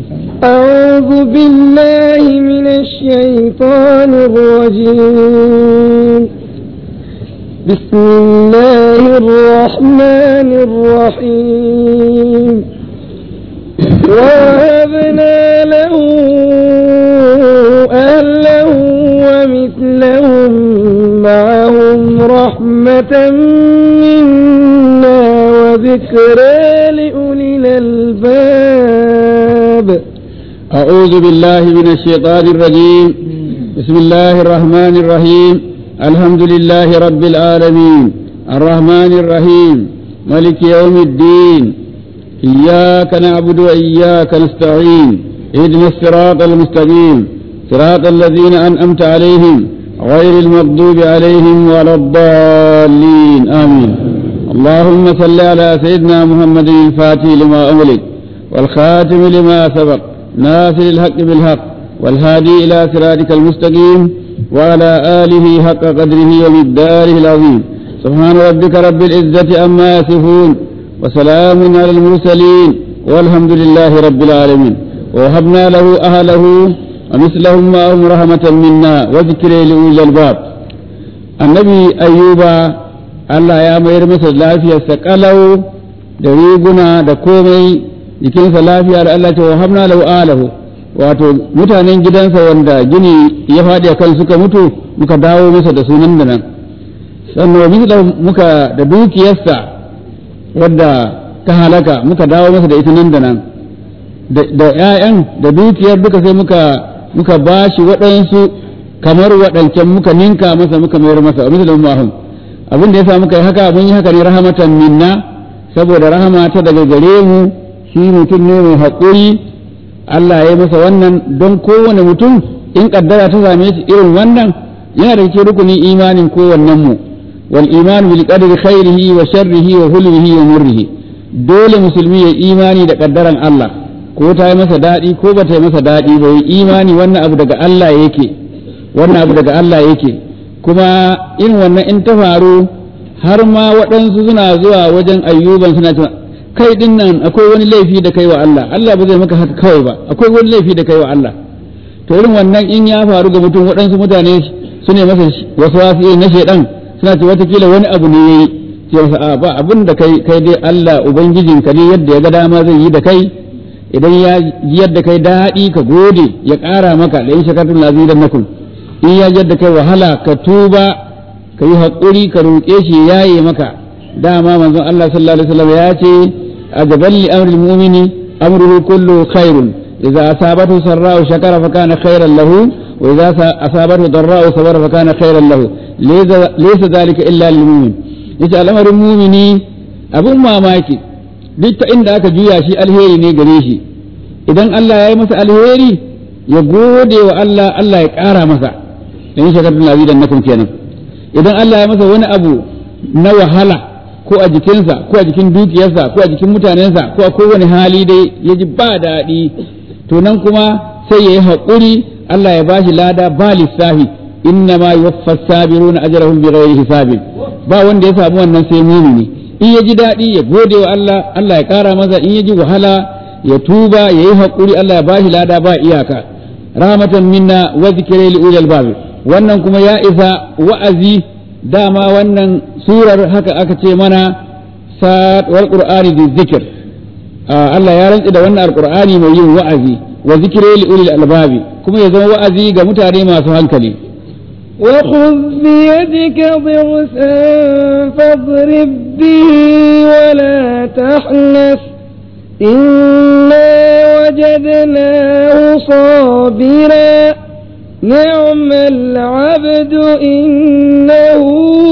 أعوذ بالله من الشيطان الرجيم بسم الله الرحمن الرحيم ووهبنا له أهله ومثلهم معهم رحمة منا وذكرى لأولي الألباب أعوذ بالله من الشيطان الرجيم بسم الله الرحمن الرحيم الحمد لله رب العالمين الرحمن الرحيم ملك يوم الدين إياك نعبد وإياك نستعين اهدنا الصراط المستقيم صراط الذين أنأمت عليهم غير المغضوب عليهم ولا الضالين آمين اللهم صل على سيدنا محمد الفاتح لما أملك والخاتم لما سبق ناصر الحق بالحق والهادي إلى صراطك المستقيم وعلى آله حق قدره ومقداره العظيم سبحان ربك رب العزة عما يصفون وسلام على المرسلين والحمد لله رب العالمين ووهبنا له أهله ومثلهم معهم رحمة منا وذكر لأولي الألباب النبي أيوب Allah ya mayar masa lafiyarsa kalau da riguna da komai jikinsa lafiya da Allah ta wahabna lahu alahu wato mutanen gidansa wanda gini ya faɗi a kan suka mutu muka dawo masa da sunan da nan sannan misla muka da dukiyarsa wadda ta halaka muka dawo masa da ita nan da nan da ‘ya'yan da dukiyar duka sai muka muka ba shi waɗansu kamar waɗancan muka ninka masa muka mayar masa misla mahum abin da ya sa muka yi haka mun yi haka ne rahamatan minna saboda rahama ta daga gare mu shi mutum ne mai haƙuri Allah ya yi masa wannan don kowane mutum in kaddara ta same shi irin wannan yana da cikin rukunin imanin kowannen mu wal iman bil qadri khairihi wa sharrihi wa hulwihi wa murrihi dole musulmi ya imani da kaddaran Allah ko ta yi masa daɗi ko ba ta yi masa daɗi ba yi imani wannan abu daga Allah yake wannan abu daga Allah yake kuma in wannan in ta faru har ma waɗansu suna zuwa wajen ayyuban suna cewa kai din nan akwai wani laifi da kai wa Allah Allah ba zai maka haka kawai ba akwai wani laifi da kai wa Allah to irin wannan in ya faru ga mutum waɗansu mutane su ne masa wasu wasu na shaidan suna ce watakila wani abu ne yayi ce masa a ba abin da kai kai dai Allah ubangijinka ne yadda ya ga dama zai yi da kai idan ya yadda kai daɗi ka gode ya ƙara maka da in shakartun lazidannakum in ya yadda kai wahala ka tuba ka yi haƙuri ka roƙe shi ya yi maka dama manzon Allah sallallahu alaihi wasallam ya ce ajaban li amril mu'mini amruhu kullu khairun idza asabatu sarra'u shakara fa kana khairan lahu wa idza asabatu darra'u sabara fa kana khairan lahu laysa dhalika illa lil mu'min yace al'amarin mu'mini abun mamaki duk ta inda aka juya shi alheri ne gare shi idan Allah ya yi masa alheri ya gode wa Allah Allah ya ƙara masa in shakartun lazidan nakum kenan idan Allah ya masa wani abu na wahala ko a jikinsa ko a jikin dukiyarsa ko a jikin mutanensa ko a kowane hali dai ya ji ba daɗi to nan kuma sai ya yi haƙuri Allah ya bashi lada ba lissafi inna ma yuwaffa sabiruna ajrahum bighairi hisabin ba wanda ya samu wannan sai mumini in ya ji daɗi ya gode wa Allah Allah ya ƙara masa in ya ji wahala ya tuba ya yi haƙuri Allah ya bashi lada ba iyaka rahmatan minna wa zikri li ulil albab wannan kuma ya isa wa'azi dama wannan surar haka aka ce mana wal qur'ani bi zikr Allah ya rantsi da wannan alqur'ani mai yin wa'azi wa zikri li ulil albabi kuma ya zama wa'azi ga mutane masu hankali وخذ بيدك ضغثا فاضرب به ولا تحنث إنا وجدناه صابرا نعم العبد إنه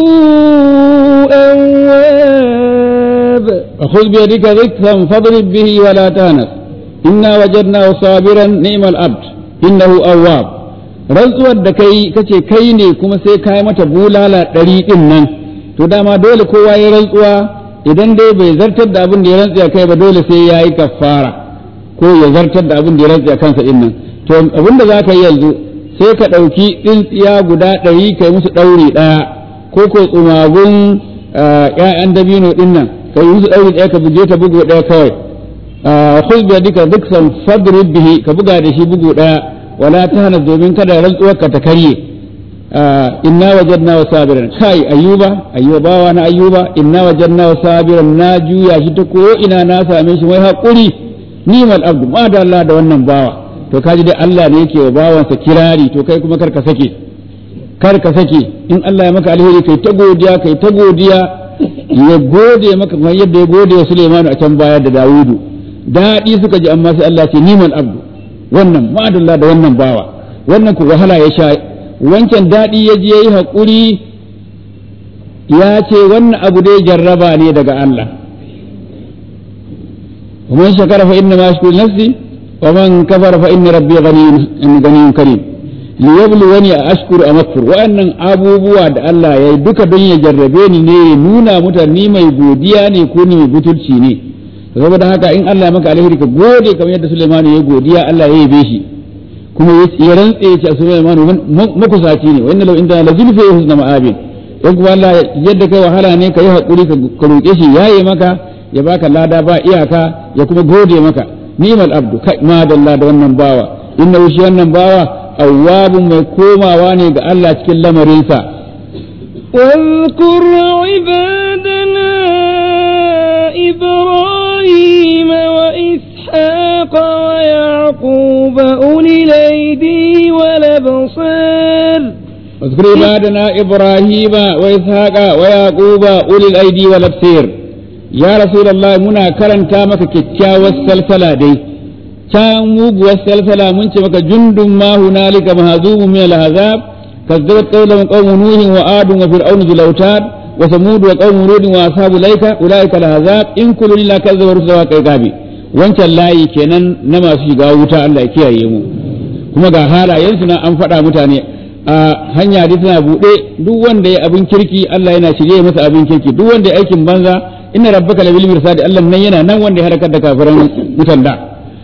أواب وخذ بيدك ضغثا فاضرب به ولا تهنث إنا وجدناه صابرا نعم العبد إنه أواب rantsuwar da kai kace kai ne kuma sai ka yi mata bulala ɗari ɗin nan to dama dole kowa ya rantsuwa idan dai bai zartar da abin da ya rantsa kai ba dole sai ya yi kafara ko ya zartar da abin da ya rantsa kansa ɗin nan to abin da za ka yi yanzu sai ka ɗauki tsintsiya guda ɗari ka yi musu ɗauri ɗaya ko ko tsumagun ƴaƴan dabino ɗin nan ka yi musu ɗauri ɗaya ka buge ta bugu ɗaya kawai khudh bi yadika dhikran fadrib bihi ka buga da shi bugu daya wala tahna domin kada rantsuwar ka ta karye inna wajadna wa sabiran kai ayyuba ayyuba bawa na ayyuba inna wajadna wa sabiran na juya shi ta ko ina na same shi mai hakuri nimal abdu ma da Allah da wannan bawa to kaji dai Allah ne yake wa bawansa kirari to kai kuma kar ka sake kar ka sake in Allah ya maka alheri kai ta godiya kai ta godiya ya gode maka kamar yadda ya gode wa Sulaiman a can baya da Dawudu daɗi suka ji amma sai Allah ce niman abdu wannan ma'adalla da wannan bawa wannan ku wahala ya sha wancan daɗi ya je yayi haƙuri ya ce wannan abu dai jarraba ne daga Allah ومن شكر فإنما يشكر نفسي ومن كفر فإن ربي غني غني كريم liyabluwani a ashkuru a makfur wa'annan abubuwa da Allah ya yi duka don ya jarrabe ni ne ya nuna mutane mai godiya ne ko ni mai butulci ne saboda haka in Allah ya maka alheri ka gode kamar yadda Sulaiman ya godiya Allah ya yabe shi kuma ya rantse ya ce a Sulaiman makusaci ne wa inna law inda la zulfa husna ma'abin in kuma Allah yadda kai wahala ne ka yi hakuri ka roƙe shi yaye maka ya baka lada ba iyaka ya kuma gode maka ni'mal abdu kai ma dalla da wannan bawa inna shi wannan bawa awwabun mai komawa ne ga Allah cikin lamarinsa. واذكر عبادنا إبراهيم وإسحاق ويعقوب أولي الأيدي والأبصار واذكر عبادنا إبراهيم وإسحاق ويعقوب أولي الأيدي والأبصير يا رسول الله منا كرن تامك كتشا والسلسلة دي can muguwar salsala mun ce maka jundun ma hunalika mahzumu min al-ahzab kazzabat qawlan qawmu nuhin wa adun wa fir'aun bil autad wa samud wa qawmu lut wa ashabu laika ulaika al-ahzab in kullu illa kazzaba rusula kai gabi wancan layi kenan na masu shiga wuta Allah ya kiyaye mu kuma ga halayen su na an faɗa mutane a hanya dai tana buɗe duk wanda ya abin kirki Allah yana shirye masa abin kirki duk wanda ya aikin banza inna rabbaka labil mirsad Allah nan yana nan wanda ya harkar da kafiran mutan da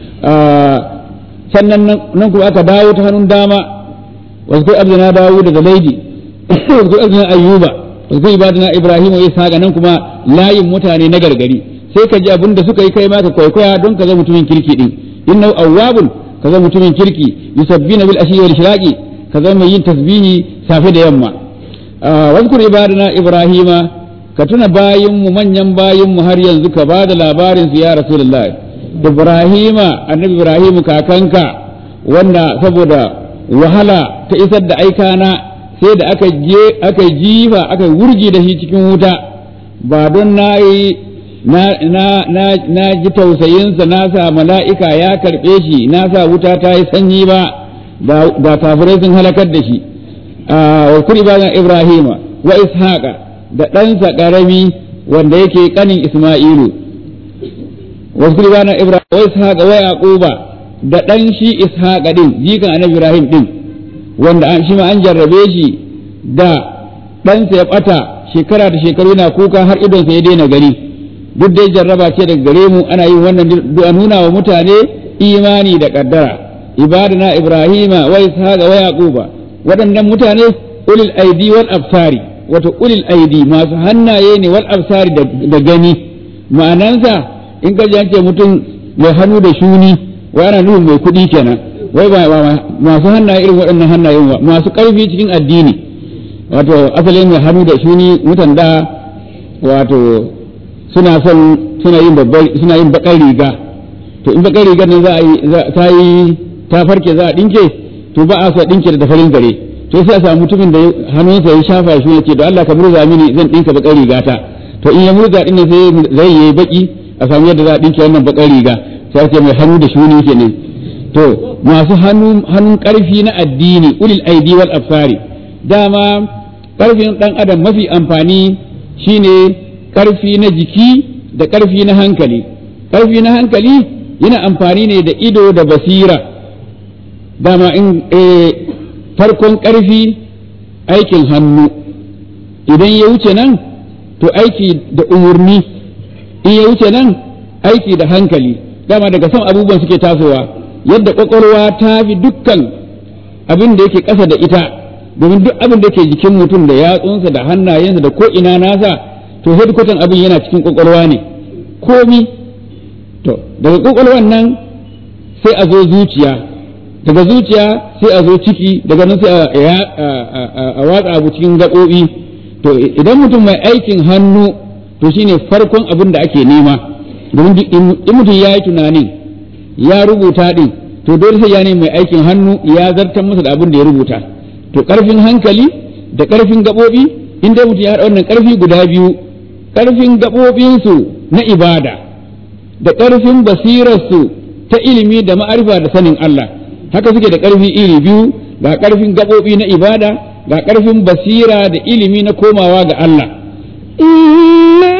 sannan nan kuma aka dawo ta hannun dama wasu kai abdina dawo daga laidi wasu kai abdina ayyuba wasu kai ibadina ibrahim wa isa nan kuma layin mutane na gargari sai ka ji abin da suka yi kai ma ka kwaikwaya don ka zama mutumin kirki din innahu awwabun ka zama mutumin kirki yusabbina bil ashi wal shiraqi ka zama mai yin tasbihi safe da yamma wasu ibadina ibrahima ka tuna bayin mu manyan bayin mu har yanzu ka ba da labarin su ya rasulullahi Ibrahima annabi Ibrahimu kakanka wanda saboda wahala ta isar da aikana sai da aka je aka jifa aka wurgi da shi cikin wuta ba don na yi na na na na ji tausayinsa na sa mala'ika ya karɓe shi na sa wuta ta yi sanyi ba da kafirai sun halakar da shi wa kuri bayan Ibrahima wa Ishaqa da ɗansa ƙarami wanda yake ƙanin Isma'ilu wasu bana Ibrahim wa Ishaqa wa Yaquba da dan shi Ishaqa din jikan Annabi Ibrahim din wanda an shi ma an jarrabe shi da ɗansa ya ɓata shekara da shekaru yana kuka har idonsa ya daina gari duk dai jarraba ce daga gare mu ana yin wannan a nuna wa mutane imani da kaddara ibadana Ibrahima wa Ishaqa wa Yaquba waɗannan mutane ulil aidi wal absari wato ulil aidi masu hannaye ne wal absari da gani ma'anansa in ka ji ce mutum mai hannu da shuni wa ana nufin mai kuɗi kenan wai ba masu hannaye irin waɗannan hannayen ba masu ƙarfi cikin addini wato asalin mai hannu da shuni mutan da wato suna son suna yin babbar suna yin bakar riga to in bakar rigar nan za a yi ta yi ta farke za a dinke to ba a so a dinke da farin gare to sai a samu mutumin da hannunsa ya shafa shi ne ce da Allah ka murza mini zan dinka bakar riga ta to in ya murza din sai zai yi baki a samu yadda za a ɗinke wannan bakar riga sai ce mai hannu da shuni kenan to masu hannu hannun ƙarfi na addini ulil aidi wal absari dama ƙarfin ɗan adam mafi amfani shine ƙarfi na jiki da ƙarfi na hankali ƙarfi na hankali yana amfani ne da ido da basira dama in farkon ƙarfi aikin hannu idan ya wuce nan to aiki da umarni in ya wuce nan aiki da hankali dama daga son abubuwan suke tasowa yadda kwakwalwa ta fi dukkan abin da yake ƙasa da ita domin duk abin da ke jikin mutum da yatsunsa da hannayensa da ko ina nasa to hedkwatan abin yana cikin kwakwalwa ne komi to daga kwakwalwan nan sai a zo zuciya daga zuciya sai a zo ciki daga nan sai a watsa abu cikin gaɓoɓi to idan mutum mai aikin hannu to shine farkon abin da ake nema domin in mutum ya yi tunanin ya rubuta din to dole sai ya ne mai aikin hannu ya zartar masa da abin da ya rubuta to ƙarfin hankali da ƙarfin gaɓoɓi in dai mutum ya haɗa wannan ƙarfi guda biyu ƙarfin gaɓoɓinsu na ibada da ƙarfin basirarsu ta ilimi da ma'arifa da sanin Allah haka suke da ƙarfi iri biyu ga ƙarfin gaɓoɓi na ibada ga ƙarfin basira da ilimi na komawa ga Allah إنا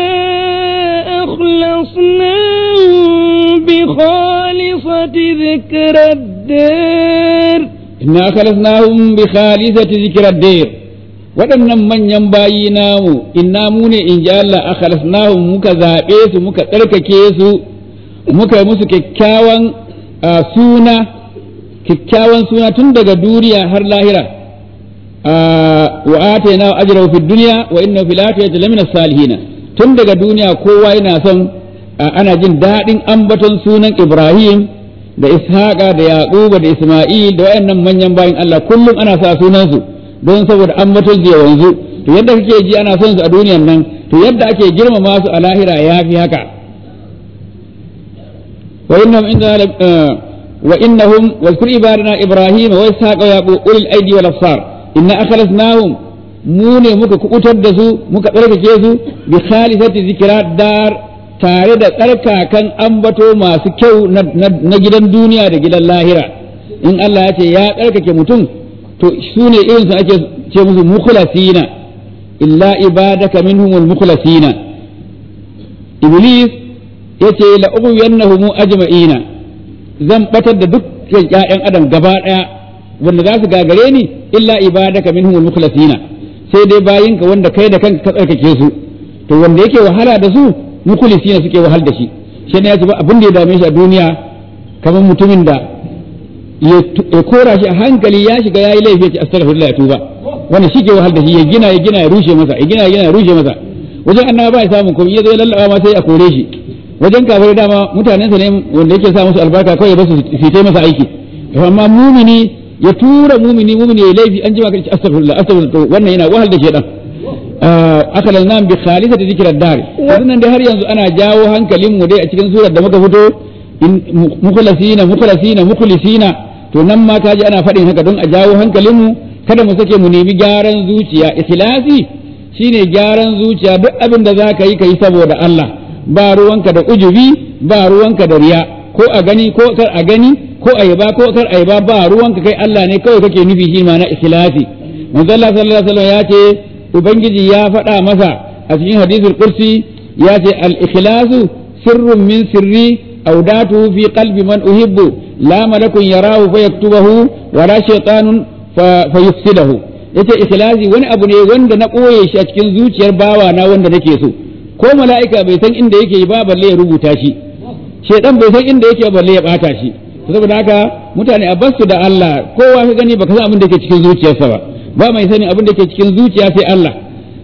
أخلصناهم بخالصة ذكر الدار inna khalasnahum bi khalisati zikra dir waɗannan manyan bayi namu inna mu ne in ji Allah akhlasnahum muka zaɓe su muka tsarkake su muka yi musu kyakkyawan suna kyakkyawan suna tun daga duniya har lahira wa atayna ajrahu fid dunya wa innahu fil akhirati lamina salihin tun daga duniya kowa yana son ana jin daɗin ambaton sunan Ibrahim da Ishaqa da Yaquba da Isma'il da wayannan manyan bayin Allah kullum ana sa sunan su don saboda ambaton su yanzu to yadda kake ji ana son su a duniyan nan to yadda ake girmama su a lahira yafi haka wa innahum inda wa innahum wazkur ibadana Ibrahim wa Ishaqa wa Yaqub ulil aidi wal absar inna akhlasnahum mu ne muka kubutar da su muka tsarkake su bi khalisati zikra dar tare da tsarkakan ambato masu kyau na gidan duniya da gidan lahira in Allah ya ce ya tsarkake mutum to su ne irin su ake ce musu mukhlasina illa ibadaka minhumul mukhlasina iblis yace la ughwiyannahum ajma'ina zan batar da dukkan ƴaƴan adam gaba daya wanda za su gagare ni illa ibadaka minhumul mukhlasina sai dai bayinka wanda kai da kanka ka tsarkake su to wanda yake wahala da su mukhlisina suke wahal da shi shi ne ya ce ba abin da ya dame shi a duniya kamar mutumin da ya kora shi a hankali ya shiga yayi laifi ya ce astaghfirullah ya tuba wannan shi ke wahal da shi ya gina ya gina ya rushe masa ya gina ya gina ya rushe masa wajen annaba ba ya samun komai ya zo ya lallaba ma sai a kore shi wajen kafirai dama mutanensa ne wanda yake sa musu albarka kawai ba su fitai masa aiki amma mumini ya tura mumini mumini ya laifi an jima kan astaghfirullah astaghfirullah wannan yana wahal da shedan akalan nan bi khalisati zikrar dar wannan dai har yanzu ana jawo hankalin mu dai a cikin surar da muka fito in mukhlasina mukhlasina mukhlisina to nan ma kaji ana faɗin haka don a jawo hankalin mu kada mu sake mu nemi gyaran zuciya ikhlasi shine gyaran zuciya duk abin da zaka yi kai saboda Allah ba ruwanka da ujubi ba ruwanka da riya ko a gani ko kar a gani ko a yaba ko kar a yaba ba ruwanka kai Allah ne kawai kake nufi shi ma na ikhlasi manzo Allah sallallahu alaihi wasallam ya ce ubangiji ya faɗa masa a cikin hadisul kursi ya ce al-ikhlasu sirrun min sirri audatu fi qalbi man uhibbu la malakun yarahu fa yaktubahu wa la shaytanun fa yufsidahu yace ikhlasi wani abu ne wanda na koye shi a cikin zuciyar bawa na wanda nake so ko mala'ika bai san inda yake ba balle ya rubuta shi shedan bai san inda yake balle ya bata shi saboda haka mutane a basu da Allah kowa ka gani baka san abin da yake cikin zuciyarsa ba ba mai sanin abin da ke cikin zuciya sai Allah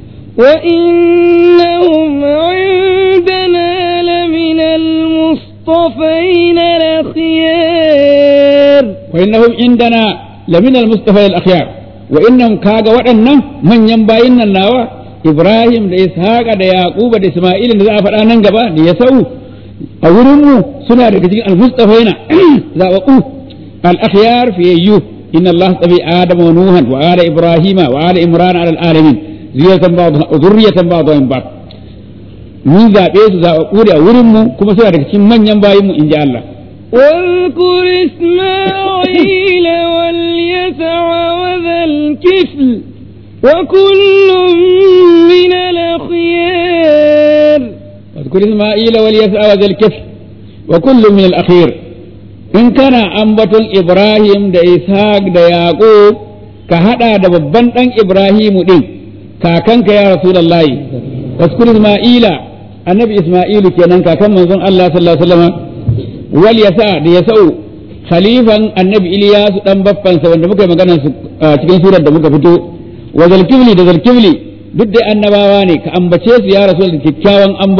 وإنهم عندنا لمن المصطفين الأخيار وإنهم عندنا لمن المصطفى الأخيار وإنهم كاغا waɗannan manyan bayin nan nawa Ibrahim da Ishaqa da Yaquba da Isma'il da za a faɗa nan gaba da Yasau a wurin mu suna daga cikin al-mustafaina zaɓaɓɓu al-akhyar fiyayyu إن الله اصطفى آدم ونوحا وآل إبراهيم وآل إمران على العالمين ذرية بعضها ذرية بعضهم بعض mun zaɓe su zaɓaɓɓu da wurinmu kuma suna daga cikin manyan bayinmu in ji Allah. واذكر إسماعيل واليسع وذا الكفل وكل من الأخيار واذكر إسماعيل واليسع وذا الكفل وكل من الأخير in kana ambaton Ibrahim da Ishaq da Yaqub ka hada da babban dan Ibrahimu din kakanka ya Rasulullahi waskur Isma'ila annabi Isma'ilu kenan kakan manzon Allah sallallahu alaihi wasallam wal yasa da yasau khalifan annabi Ilyas dan baffansa wanda muka yi magana su cikin surar da muka fito wa zalkifli da zalkifli duk da annabawa ne ka ambace su ya rasul da kyakkyawan ambato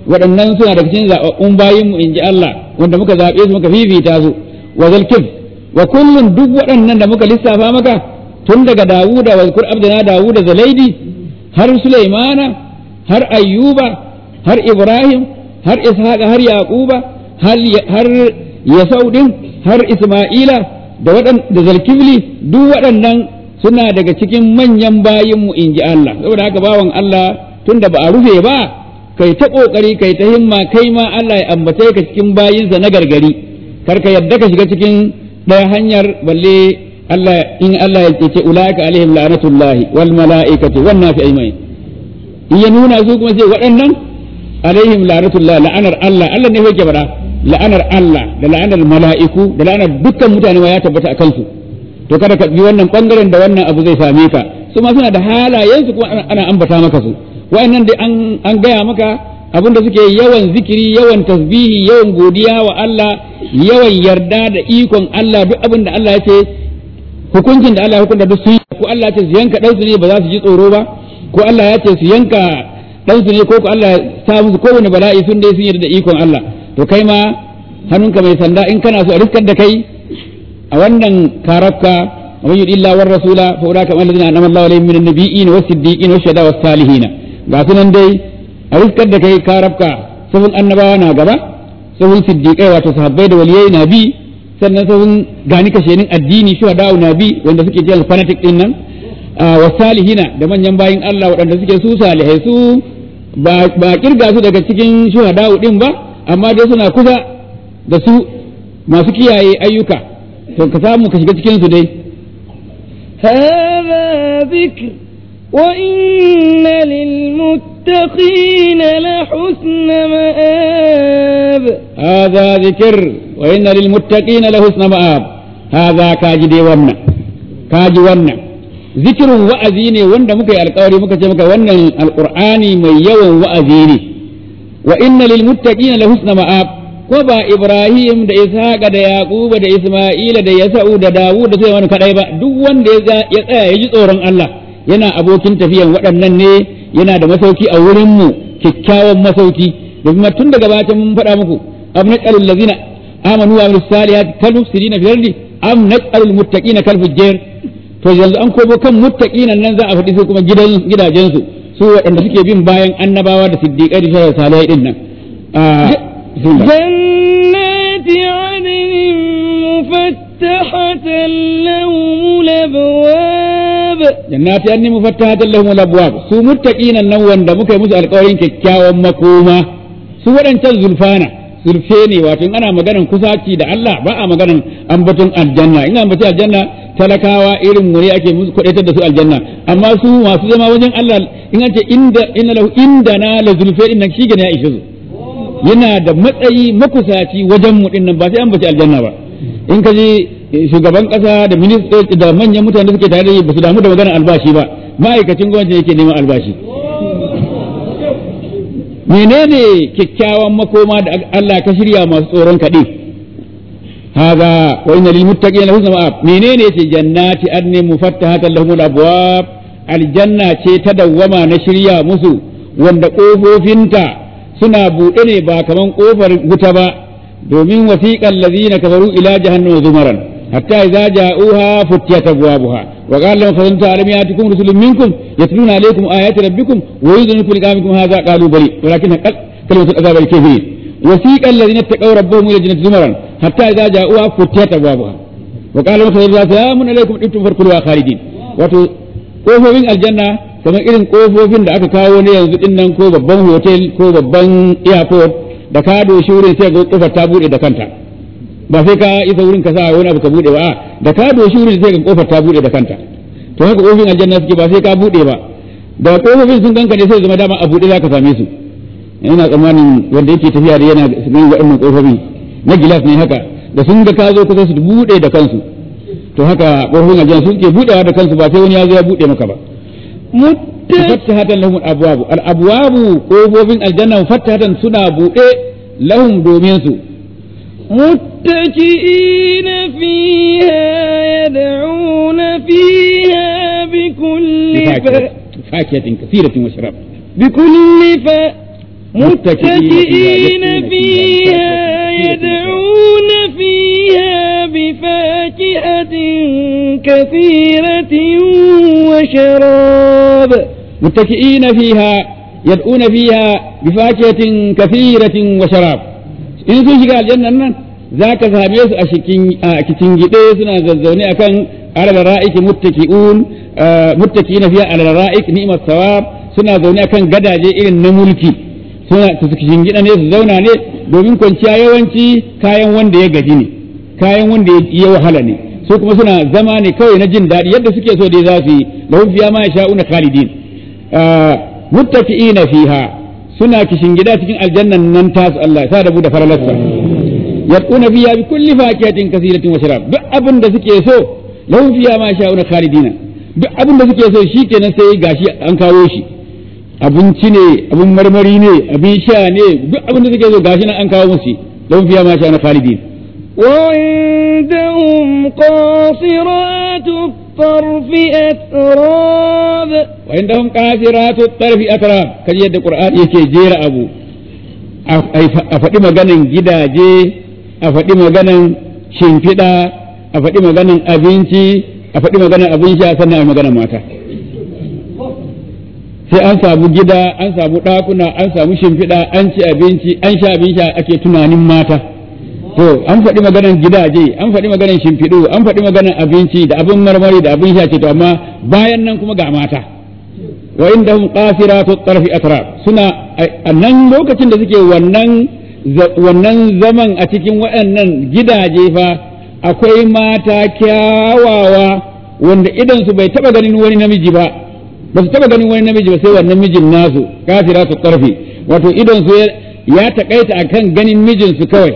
waɗannan suna daga cikin zaɓaɓɓun bayin mu inji Allah wanda muka zaɓe su muka fifita su wa zalkif wa kullun duk waɗannan da muka lissafa maka tun daga Dawuda wa zkur abdana Dawuda zalaidi har Sulaimana har Ayyuba har Ibrahim har Ishaqa har Yaquba har har Yasau din har Isma'ila da waɗan da Zalkifli duk waɗannan suna daga cikin manyan bayin mu inji Allah saboda haka bawan Allah tunda ba a rufe ba kai ta kokari kai ta himma kai ma Allah ya ambace ka cikin bayinsa na gargari kar ka yadda ka shiga cikin ɗaya hanyar balle Allah in Allah ya ce ulaika alaihim la'natullahi wal mala'ikati wan nafi ajma'in in ya nuna su kuma sai waɗannan alaihim la'natullahi la'anar Allah Allah ne yake fara la'anar Allah da la'anar mala'iku da la'anar dukkan mutane ma ya tabbata a kansu to kada ka bi wannan bangaren da wannan abu zai same ka su ma suna da halayensu kuma ana ambata maka su wa'annan dai an gaya maka abinda suke yawan zikiri yawan tasbihi yawan godiya wa Allah yawan yarda da ikon Allah duk abinda Allah ya ce hukuncin da Allah ya hukunta duk sun ko Allah ya ce su yanka ɗansu ne ba za su ji tsoro ba ko Allah ya ce su yanka ɗansu ne ko ko Allah ya sa musu kowane bala'i sun dai sun yarda da ikon Allah to kai ma hannunka mai sanda in kana so a riskar da kai a wannan karafka ومن يطع الله والرسول فاولئك هم الذين انعم الله عليهم من النبيين والصديقين والشهداء والصالحين ga sunan dai a riskar da kai ka rabka sahun annabawa na gaba sahun siddiqai wato sahabbai da waliyai na bi sannan sahun gani kashenin addini shuhada na bi wanda suke jiyar fanatic din nan wa salihina da manyan bayin Allah waɗanda suke su salihai su ba kirga su daga cikin shuhada din ba amma dai suna kusa da su masu kiyaye ayyuka to ka samu ka shiga cikin su dai هذا ذكر وإن للمتقين لحسن مآب هذا ذكر وإن للمتقين لحسن مآب هذا كاجدي ونا كاجي ونا ذكر وأزيني ونا مكي القوري مكي مكي ونا القرآن من يوم وأزيني وإن للمتقين لحسن مآب ko ba Ibrahim da Ishaqa da Yaquba da Isma'ila da Yasa'u da Dawud da Sulaiman kadai ba duk wanda ya tsaya ya ji tsoron Allah yana abokin tafiyan waɗannan ne yana da masauki a wurin mu kyakkyawan masauki domin tun daga bata mun faɗa muku am naj'alul ladzina amanu wa amilus salihati kal mufsidina fil ardi am naj'alul muttaqina kal fujjar to yanzu an kobo kan muttaqinan nan za a faɗi su kuma gidan gidajensu su waɗanda suke bin bayan annabawa da siddiqai da salihai din nan جنات عدن مفتحة لهم الأبواب jannati anni mufattahatan lahum al-abwab su muttaqinan nan wanda muka yi musu alƙawarin kyakkyawan makoma su waɗancan zulfana zulfe ne wato in ana maganan kusaci da Allah ba a maganan ambaton aljanna in ambaci aljanna talakawa irin mu ne ake musu kwadaitar da su aljanna amma su masu zama wajen Allah in an ce inda inna lahu indana la zulfe din nan shi ya ishe su yana da matsayi makusaci wajen mu din nan ba sai an bace aljanna ba in ka ji shugaban kasa da ministoci da manyan mutane suke tare da ba su damu da maganar albashi ba ma'aikacin gwamnati yake neman albashi menene kyakkyawan makoma da Allah ka shirya masu tsoron kaɗe haza wa inna lil muttaqina husna ma'ab menene ce jannati adni mufattahatan lahumul abwab aljanna ce ta dawwama na shirya musu wanda kofofinta suna buɗe ne ba kaman kofar wuta ba domin wasiqal ladina kafaru ila jahannama zumaran hatta idza ja'uha futiyat abwabuha wa qala lahum khazanatu alam yatikum rusulun minkum yatluna alaykum ayati rabbikum wa yudhinu fi liqamikum hadha qalu bali walakin haqqat kalimatul azab al kafirin wasiqal ladina taqaw rabbahum ila jannati zumaran hatta idza ja'uha futiyat abwabuha wa qala lahum khazanatu salamun alaykum ibtum farkulu khalidin wato kofofin aljanna kamar irin kofofin da aka kawo ne yanzu din nan ko babban hotel ko babban airport da ka doshi wurin sai ga kofar ta bude da kanta ba sai ka isa wurin ka sa wani abu ka bude ba a da ka doshi wurin sai ga kofar ta bude da kanta to haka kofofin aljanna suke ba sai ka bude ba da kofofin sun ganka ne sai zama dama a bude zaka same su ina tsammanin wanda yake tafiya da yana ganin waɗannan kofofi na gilas ne haka da sun ga ka zo kusa su bude da kansu to haka kofofin aljanna suke budewa da kansu ba sai wani ya zo ya bude maka ba mufattahatan lahum al-abwab al-abwab kofofin aljanna mufattahatan suna bude lahum domin su متكئين فيها يدعون فيها بكل ف... فاكهة كثيرة وشراب بكل ف... متكئين فيها يدعون فيها بفاكهة كثيرة وشراب متكئين فيها يدعون فيها بفاكهة كثيرة وشراب in sun shiga aljannan nan za ka same su a cikin gide suna zazzaune akan alara'iki muttaki'un muttaki'ina fiya alara'ik ni'mat sawab suna zaune akan gadaje irin na mulki suna su cikin gida ne su zauna ne domin kwanciya yawanci kayan wanda ya gaji ne kayan wanda ya wahala ne su kuma suna zama ne kawai na jin daɗi yadda suke so dai za su yi lahum fiya ma yasha'una khalidin muttaki'ina fiha suna kishin gida cikin aljannan nan tasu Allah sa da bu da faralarsa yad'una fiha bi kulli fakihatin kasiratin wa sharab duk abin da suke so lahum fiha ma sha'una khalidina duk abin da suke so shikenan sai gashi an kawo shi abinci ne abin marmari ne abin sha ne duk abin da suke so gashi nan an kawo musu lahum fiha ma sha'una khalidin وعندهم قاصرات الطرف أتراب وعندهم قاصرات الطرف أتراب كجي يد القرآن يكي جير أبو أفدي مغانا gidaje a faɗi maganan shimfiɗa a faɗi maganan abinci a faɗi maganan abin sha sannan a maganan mata sai an samu gida an samu ɗakuna an samu shimfiɗa an ci abinci an sha abin sha ake tunanin mata to an faɗi maganan gidaje an faɗi maganan shimfiɗu an faɗi maganan abinci da abin marmari da abin sha ce to amma bayan nan kuma ga mata wa indahum qasiratu tarfi atrab suna a nan lokacin da suke wannan wannan zaman a cikin waɗannan gidaje fa akwai mata kyawawa wanda idan su bai taba ganin wani namiji ba ba su taba ganin wani namiji ba sai wannan mijin nasu qasiratu tarfi wato idan su ya takaita akan ganin mijinsu kawai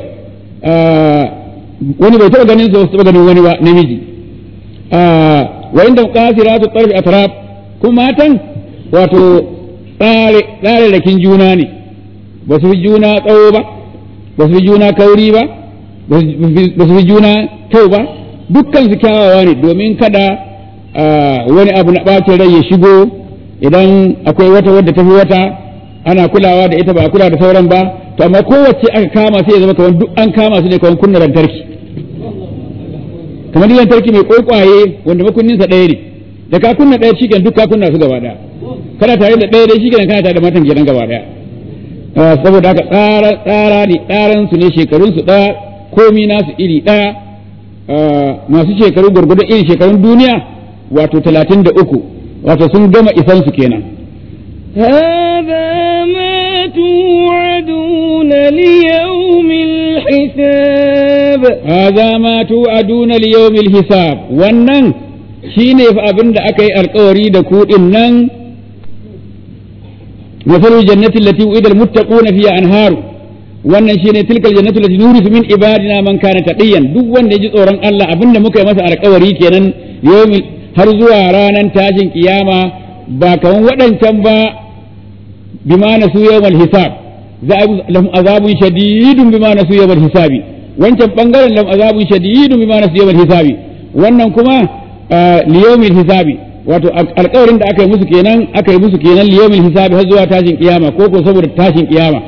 wani bai taɓa ganin su taɓa ganin wani ba namiji wa inda qasiratu tarfi atraf kuma matan wato tsare tsare rakin juna ne ba su fi juna tsawo ba ba su fi juna kauri ba ba su fi juna kyau ba dukkan su kyawawa ne domin kada wani abu na ɓacin rai ya shigo idan akwai wata wadda ta fi wata ana kulawa da ita ba a kula da sauran ba to amma kowace aka kama sai ya zama kamar duk an kama su ne kamar kunna lantarki kamar lantarki mai kwaikwaye wanda makunninsa ɗaya ne da ka kunna ɗaya shikenan duk ka kunna su gaba ɗaya kana tare da ɗaya dai shikenan kana tare da matan kenan gaba ɗaya saboda haka tsara tsara ne tsaran su ne shekarun su ɗaya komi nasu iri ɗaya masu shekaru gwargwadon irin shekarun duniya wato talatin da uku wato sun gama isan su kenan هذا ما توعدون ليوم الحساب هذا ما توعدون ليوم الحساب wannan shine fa abin da aka yi alkawari da ku din nan masalul jannati allati uida almuttaquna fiha anhar wannan shine tilkal jannatu allati nurisu min ibadina man kana taqiyan duk wanda ya ji tsoron Allah abinda muka yi masa alkawari kenan yawmil har zuwa ranar tashin kiyama ba kaman waɗancan ba bima nasu yawmal hisab za a lahum azabun shadidun bima nasu yawmal hisabi wancan bangaren lahum azabun shadidun bima nasu yawmal hisabi wannan kuma liyawmil hisabi wato alƙawarin da aka yi musu kenan aka yi musu kenan liyawmil hisabi har zuwa tashin kiyama ko ko saboda tashin kiyama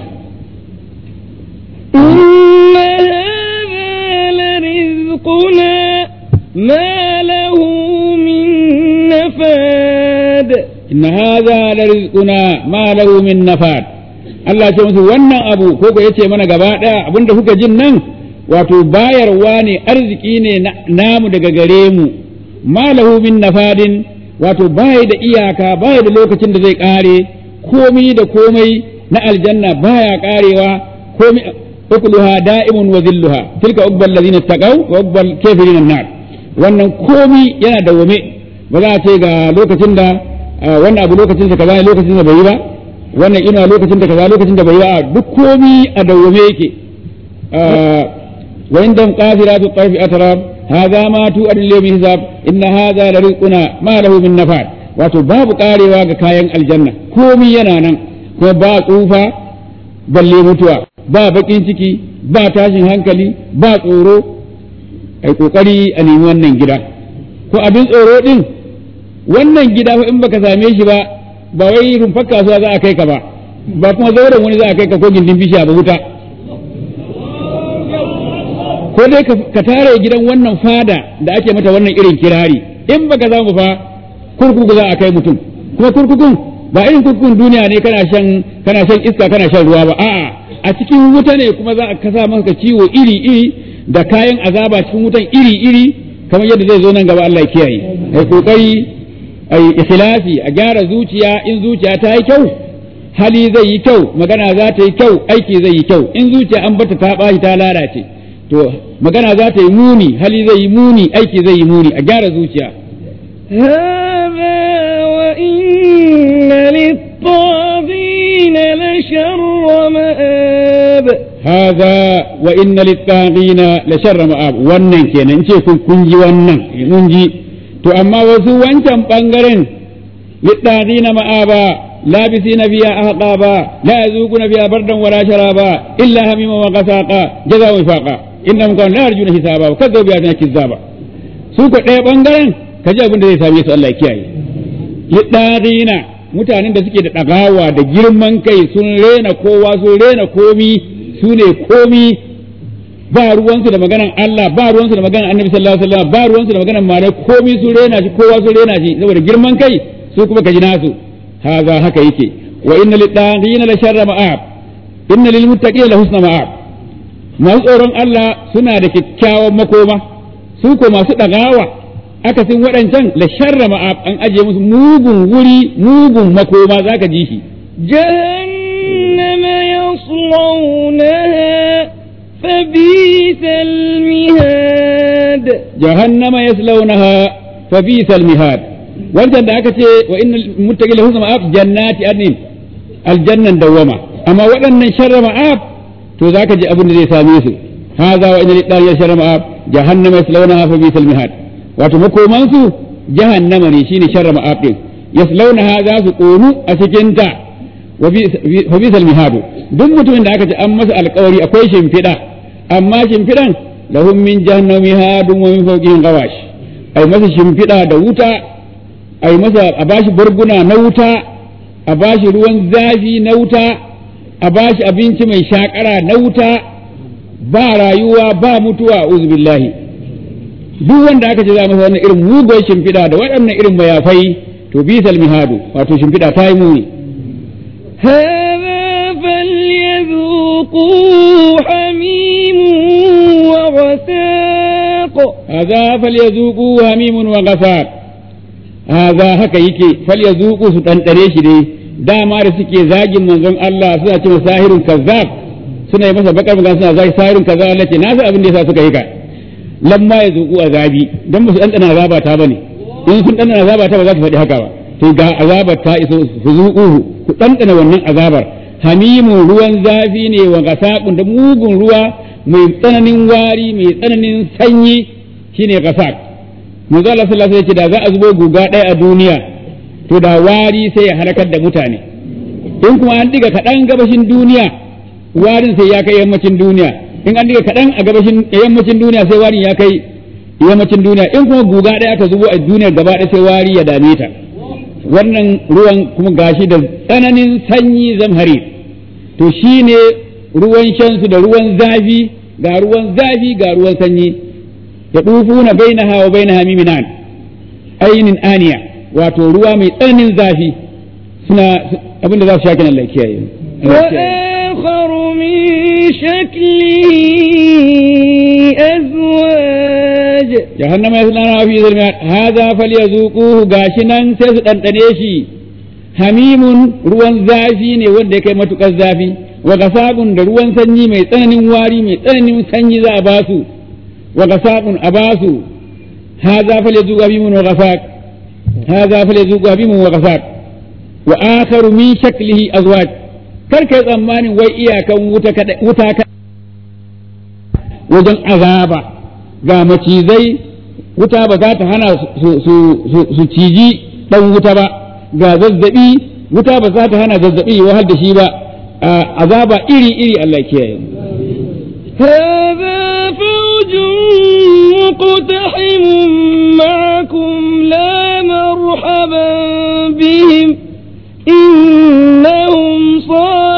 إن هذا لرزقنا ما له من نفاد إن هذا لرزقنا ما له من نفاد Allah ce musu wannan abu ko ko yace mana gaba ɗaya abinda kuka jin nan wato bayarwa ne arziki ne namu daga gare mu malahu min nafadin wato baya da iyaka baya da lokacin da zai kare komai da komai na aljanna baya karewa komai ukuluha da'imun wa zilluha tilka ubbal ladina taqaw wa ubbal kafirin nar wannan komai yana dawwame ba za a ce ga lokacin da wannan abu lokacin da kaza lokacin da bai yi ba wannan ina lokacin da kaza lokacin da bai yi ba duk komai a dawwame yake wa indam qafiratu tarfi atrab hadha ma tu adil bi hisab inna hadha la rizquna ma lahu min nafad wato babu karewa ga kayan aljanna komai yana nan kuma ba tsufa balle mutuwa ba bakin ciki ba tashin hankali ba tsoro ai kokari a nemi wannan gida ko abin tsoro din wannan gida in baka same shi ba ba wai rumfar kasuwa za a kai ka ba ba kuma zauren wani za a kai ka ko gindin bishiya ba wuta ko dai ka tare gidan wannan fada da ake mata wannan irin kirari in baka za mu fa kurkuku za a kai mutum kuma kurkukun ba irin kurkukun duniya ne kana shan kana shan iska kana shan ruwa ba a'a a cikin wuta ne kuma za a kasa maka ciwo iri iri da kayan azaba cikin wutan iri iri kamar yadda zai zo nan gaba Allah ya kiyaye ai kokari ai ikhlasi a gyara zuciya in zuciya ta yi kyau hali zai yi kyau magana za ta yi kyau aiki zai yi kyau in zuciya an bata ta bashi ta lalace to magana za ta yi muni hali zai yi muni aiki zai yi muni a gyara zuciya هذا وإن للطاغين لشر مآب هذا وإن للطاغين لشر مآب wannan kenan ce kun kun ji wannan mun ji to amma wasu wancan bangaren littagina ma'aba labisina biya ahqaba la yazuquna biya bardan wala sharaba illa hamima wa qasaqa jazaa'u wifaqa innahum kanu la yarjuna hisaba wa kadzabu bi ayatina kizzaba su ko ɗaya bangaren kaji abin da zai same su Allah ya kiyaye littagina mutanen da suke da ɗagawa da girman kai sun rena kowa sun rena komi su ne komi ba ruwansu da maganan Allah ba ruwansu da maganan Annabi sallallahu alaihi wasallam ba ruwansu da maganan malai komi sun rena shi kowa sun rena shi saboda girman kai su kuma kaji nasu haza haka yake wa inna lid-daghina la sharra ma'ab inna lil muttaqina la husna ma'ab masu tsoron Allah suna da kyakkyawan makoma su ko masu ɗagawa akasin waɗancan la sharra ma'ab an ajiye musu mugun wuri mugun makoma zaka ji shi جهنم يصلونها فبئس المهاد جهنم يصلونها فبئس المهاد wancan da aka ce wa innal muttaqina husna ma'ab jannati adnin aljannan dawama amma waɗannan sharra ma'ab to zaka ji abin da zai same su hadha wa innal lidari sharra ma'ab jahannama yaslawnaha fa bisal mihad wato makoman su jahannama ne shine sharra ma'ab din yaslawnaha za su konu a cikin ta wa bisal mihad duk mutumin da aka ce an masa alƙawari akwai shimfiɗa amma shimfiɗan lahum min jahannama mihadun wa min fawqihim ghawash ai masa shimfiɗa da wuta a yi masa a bashi barguna na wuta a bashi ruwan zafi na wuta a bashi abinci mai shakara na wuta ba rayuwa ba mutuwa billahi duk wanda aka ce za masa wannan irin mugun shimfiɗa da waɗannan irin mayafai to bisal mihadu wato shimfiɗa ta yi muni هذا فليذوقوا حميم وغساق هذا فليذوقوا هميم وغساق haza haka yake fal ya zuku su ɗanɗare shi dai dama da suke zagin manzon Allah suna cewa sahirun kazzab suna yi masa bakar magana suna zagi sahirun kazzab Allah ce na san abin da yasa suka yi ka lamma ya zuku azabi dan ba su ɗanɗana azaba ta bane in sun ɗanɗana azaba ta ba za su faɗi haka ba to ga azabar ta iso su zuku ku ɗanɗana wannan azabar hamimun ruwan zafi ne wa gasaqun da mugun ruwa mai tsananin wari mai tsananin sanyi shine gasaq manzo Allah sallallahu alaihi wasallam da za a zubo guga ɗaya a duniya to da wari sai ya halakar da mutane in kuma an diga kaɗan gabashin duniya warin sai ya kai yammacin duniya in an diga kaɗan a gabashin yammacin duniya sai warin ya kai yammacin duniya in kuma guga ɗaya aka zubo a duniya gaba ɗaya sai wari ya dame ta wannan ruwan kuma gashi da tsananin sanyi zamhari to shine ruwan shansu da ruwan zafi ga ruwan zafi ga ruwan sanyi yadufuna bainaha wa bainaha miminan ainin aniya wato ruwa mai tsananin zafi suna abinda za su sha kenan Allah kiyaye وآخر من شكله أزواج jahannama yaslana fi zulmat hadha falyazuquhu gashinan sai su dandane shi hamimun ruwan zafi ne wanda ya kai matukar zafi wa gasabun da ruwan sanyi mai tsananin wari mai tsananin sanyi za a basu وغساق أباس هذا فليذوق أبيم وغساق هذا فليذوق أبيم وغساق وآخر من شكله أزواج karka yi tsammanin wai iyakan wuta ka wajen azaba ga macizai wuta ba za ta hana su ciji ɗan wuta ba ga zazzabi wuta ba za ta hana zazzabi wahal da shi ba azaba iri iri Allah kiyaye هذا فوج مقتحم معكم لا مرحبا بهم إنهم صالحون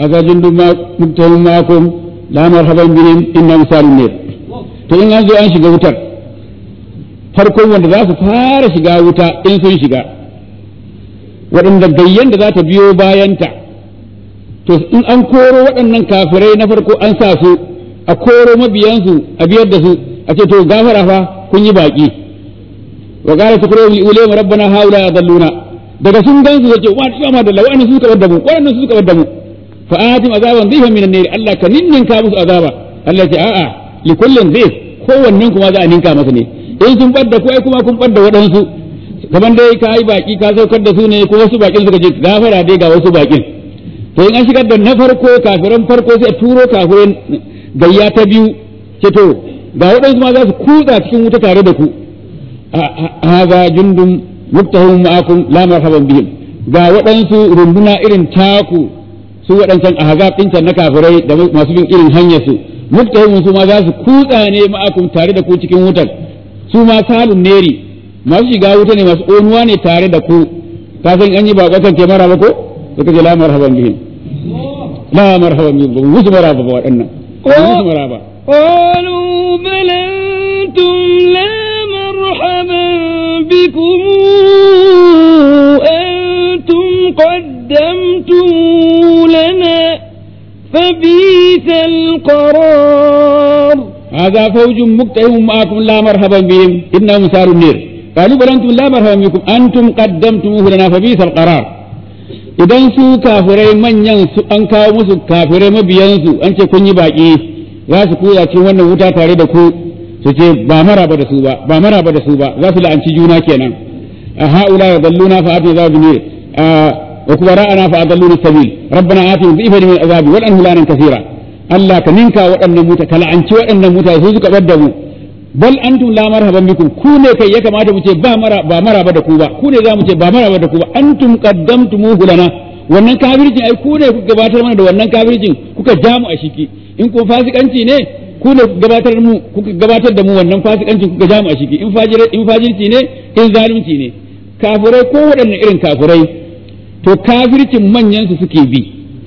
haka jundun ma muktahum ma'akum la marhaban bihim inna misalun nar to in an zo an shiga wutar farkon wanda za su fara shiga wuta in sun shiga waɗanda gayyan da za ta biyo bayanta to in an koro waɗannan kafirai na farko an sa su a koro mabiyansu a biyar da su a ce to gafara fa kun yi baƙi wa qala tukuru li ulama rabbana haula adalluna daga sun gansu zace wa ta ma da lawani su ka wadda mu wannan su ka wadda mu fa atim azaban dhifan minan nar Allah ka ninninka musu azaba Allah ya ce a'a li kullin dhif kowannen kuma za a ninka masa ne in sun ɓadda ko ai kuma kun ɓadda waɗansu kamar dai ka yi baƙi ka saukar da su ne ko wasu baƙin suka je gafara dai ga wasu baƙin to in an shigar da na farko kafiran farko sai a turo kafiran gayya ta biyu ce to ga waɗansu ma za su kutsa cikin wuta tare da ku haza jundun muktahum ma'akum la marhaban bihim ga waɗansu runduna irin taku su waɗancan ahzab ɗin can na kafirai da masu bin irin hanyar su muktahum su ma za su kutsa ne ma'akum tare da ku cikin wutar su ma salun neri masu shiga wuta ne masu onuwa ne tare da ku ka san an yi ba kwakan ke mara ba ko suka ce la marhaban bihim la marhaban bihim ba musu mara ba waɗannan ba musu mara ba قالوا بل أنتم لا مرحبا بكم أنتم قدمتم لنا فبئس القرار هذا فوج مقتحم معكم لا مرحبا بهم إنهم ساروا النير قالوا بل أنتم لا مرحبا بكم أنتم قدمتموه لنا فبئس القرار idan su kafirai manyan su an kawo musu kafirai mabiyansu an ce kun yi baƙi za su koya cikin wannan wuta tare da ku su ce ba maraba da su ba ba maraba da su ba za su la'anci juna kenan a ha'ula ya dalluna fa atina za bi wa kubara'ana fa adalluna sabil rabbana atina dhi'fan min azabi wal anhu lanan kaseera Allah ka ninka waɗannan muta ka la'anci waɗannan mutane su suka bar da mu bal antum la marhaban bikum ku ne kai ya kamata mu ce ba mara ba maraba da ku ba ku ne za mu ce ba maraba da ku ba antum qaddamtumuhu lana wannan kafircin ai ku ne kuka gabatar mana da wannan kafircin kuka ja mu a shiki in ko fasikanci ne ku ne gabatar mu kuka gabatar da mu wannan fasikancin kuka ja mu a shiki in fajir in fajirci ne in zalunci ne kafirai ko waɗanne irin kafirai to kafircin manyan su suke bi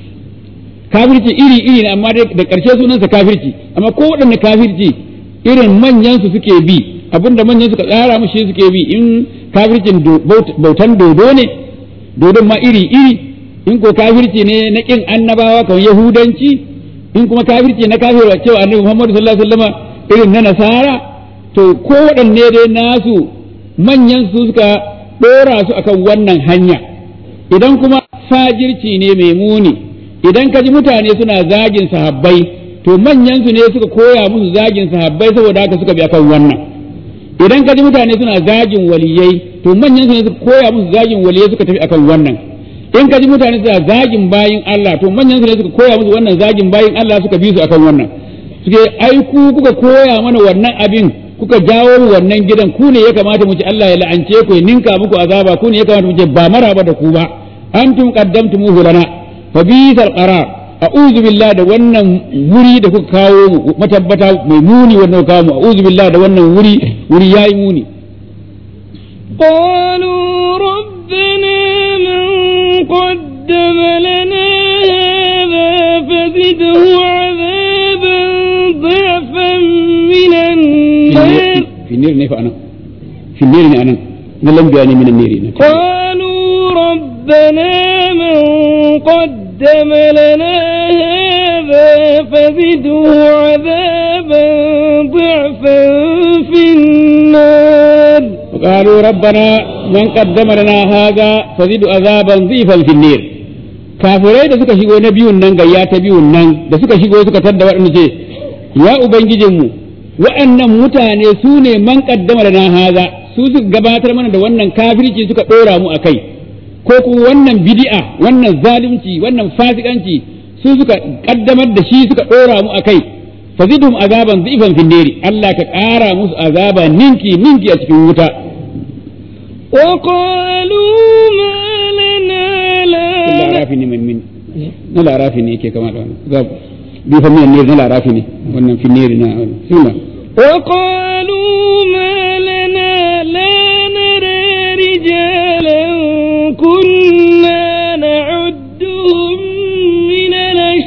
kafirci iri iri ne amma da ƙarshe sunansa kafirci amma ko waɗanne kafirci irin manyan su suke bi abinda manyan suka tsara mushi suke bi in kafircin bautan dodo ne dodon ma iri iri in ko kafirci ne na kin annabawa kamar yahudanci in kuma kafirci na kafirwa cewa annabi Muhammad sallallahu alaihi wasallam irin na nasara to ko waɗanne dai nasu manyan su suka ɗora su akan wannan hanya idan kuma fajirci ne mai muni idan ka ji mutane suna zagin sahabbai to manyan su ne suka koya musu zagin sahabbai saboda haka suka bi akan wannan idan ka ji mutane suna zagin waliyai to manyan su ne suka koya musu zagin waliyai suka tafi akan wannan in ka ji mutane suna zagin bayin Allah to manyan su ne suka koya musu wannan zagin bayin Allah suka bi su akan wannan suke ai ku kuka koya mana wannan abin kuka jawo mu wannan gidan ku ne ya kamata mu ci Allah ya la'ance ku ya ninka muku azaba ku ne ya kamata mu ce ba maraba da ku ba antum qaddamtumuhu lana fa bisal qarar a'udhu billahi da wannan wuri da kuka kawo mu matabbata mai muni wannan kuka kawo mu a'udhu billahi da wannan wuri wuri yayi muni قالوا ربنا من قدم لنا هذا فزده عذابا ضعفا من النار في النير نيف انا في النير ne anan na lambiya ne min النير ne قالوا ربنا من قدم لنا هذا فزده عذابا ضعفا في النار وقالوا ربنا من قدم لنا هذا فزد عذابا ضيفا في النير kafirai da suka shigo na biyun nan gayya ta biyun nan da suka shigo suka tadda waɗanda ce ya ubangijinmu waɗannan mutane su ne man kaddama da na haza su suka gabatar mana da wannan kafirci suka ɗora mu a kai ko kuma wannan bid'a wannan zalunci wannan fasikanci su suka kaddamar da shi suka ɗora mu a kai fazidhum azaban dhifan fin nari Allah ka ƙara musu azaba ninki ninki a cikin wuta وقالوا ما لنا لا na larafi ne min na larafi ne yake kama da wannan za bi fa min ne na larafi ne wannan fin nari na suna وقالوا ما لنا لا نرى رجالا كنا نعدهم من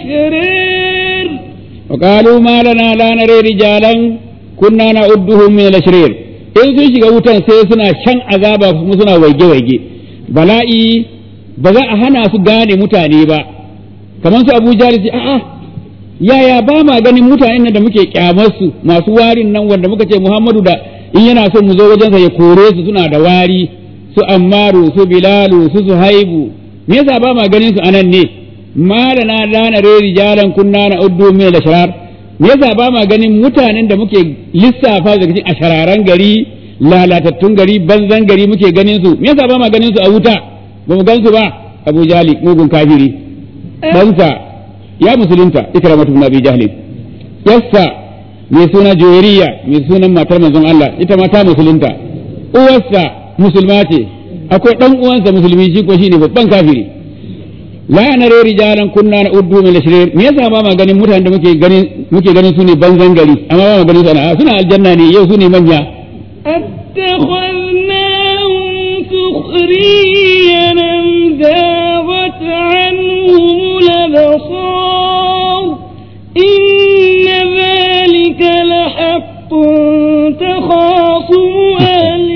wa qalu ma lana la nare rijalan kunna na'udduhum min al-ashrir in sun shiga wutan sai suna shan azaba kuma suna waige waige bala'i ba za a hana su gane mutane ba kamar su Abu Jahl ce a'a yaya ba ma ganin mutanen nan da muke kyamar su masu warin nan wanda muka ce Muhammadu da in yana son mu zo wajensa ya kore su suna da wari su Ammaru su Bilalu su Suhaibu me yasa ba ma ganin su anan ne malana lana re rijalan kunna na uddu min al-ashrar me yasa ba ma ganin mutanen da muke lissafa daga cikin ashararan gari lalatattun gari banzan gari muke ganin su me yasa ba ma ganin su a wuta ba mu gan su ba Abu Jali mugun kafiri ɗansa ya musulunta ikramatu ibn Abi Jahl yassa mai suna Juwairiya mai sunan matar manzon Allah ita ma ta musulunta uwarsa musulma ce akwai dan uwansa musulmi shi ko shine babban kafiri la nare rijalan kunna na uddu min ashrir me yasa ba ma ganin mutanen da muke ganin muke ganin su ne banzan gari amma ba ma ganin su ana suna aljanna ne yau su ne manya اتخذناهم سخريا أم ذاغت عنهم الأبصار إن ذلك لحق تخاصم أهل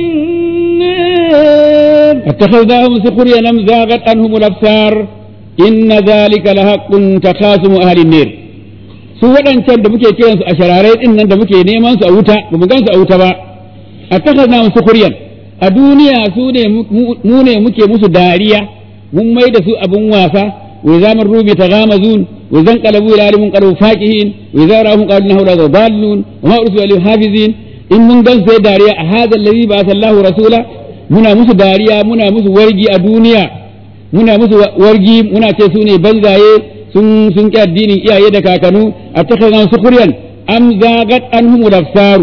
النار اتخذناهم سخريا أم زاغت عنهم الأبصار إن ذلك لحق تخاصم أهل النار su waɗancan da muke kiransu a shararai ɗin nan da muke neman su a wuta ba mu gan su a wuta ba a takasa mu sukuriyan a duniya su ne mu ne muke musu dariya mun mai da su abun wasa wa zaman rubi ta gamazun wa zan qalabu ila alimun qalu faqihin wa idza ra'ahum qalu inna hawla dallun wa ma ursilu alaihim hafizin in mun gan sai dariya a hadha alladhi ba'atha Allahu rasula muna musu dariya muna musu wargi a duniya muna musu wargi muna ce su ne banzaye sun sun ƙi addinin iyaye da kakanu a takazan sukuriyan am zagat anhum absaru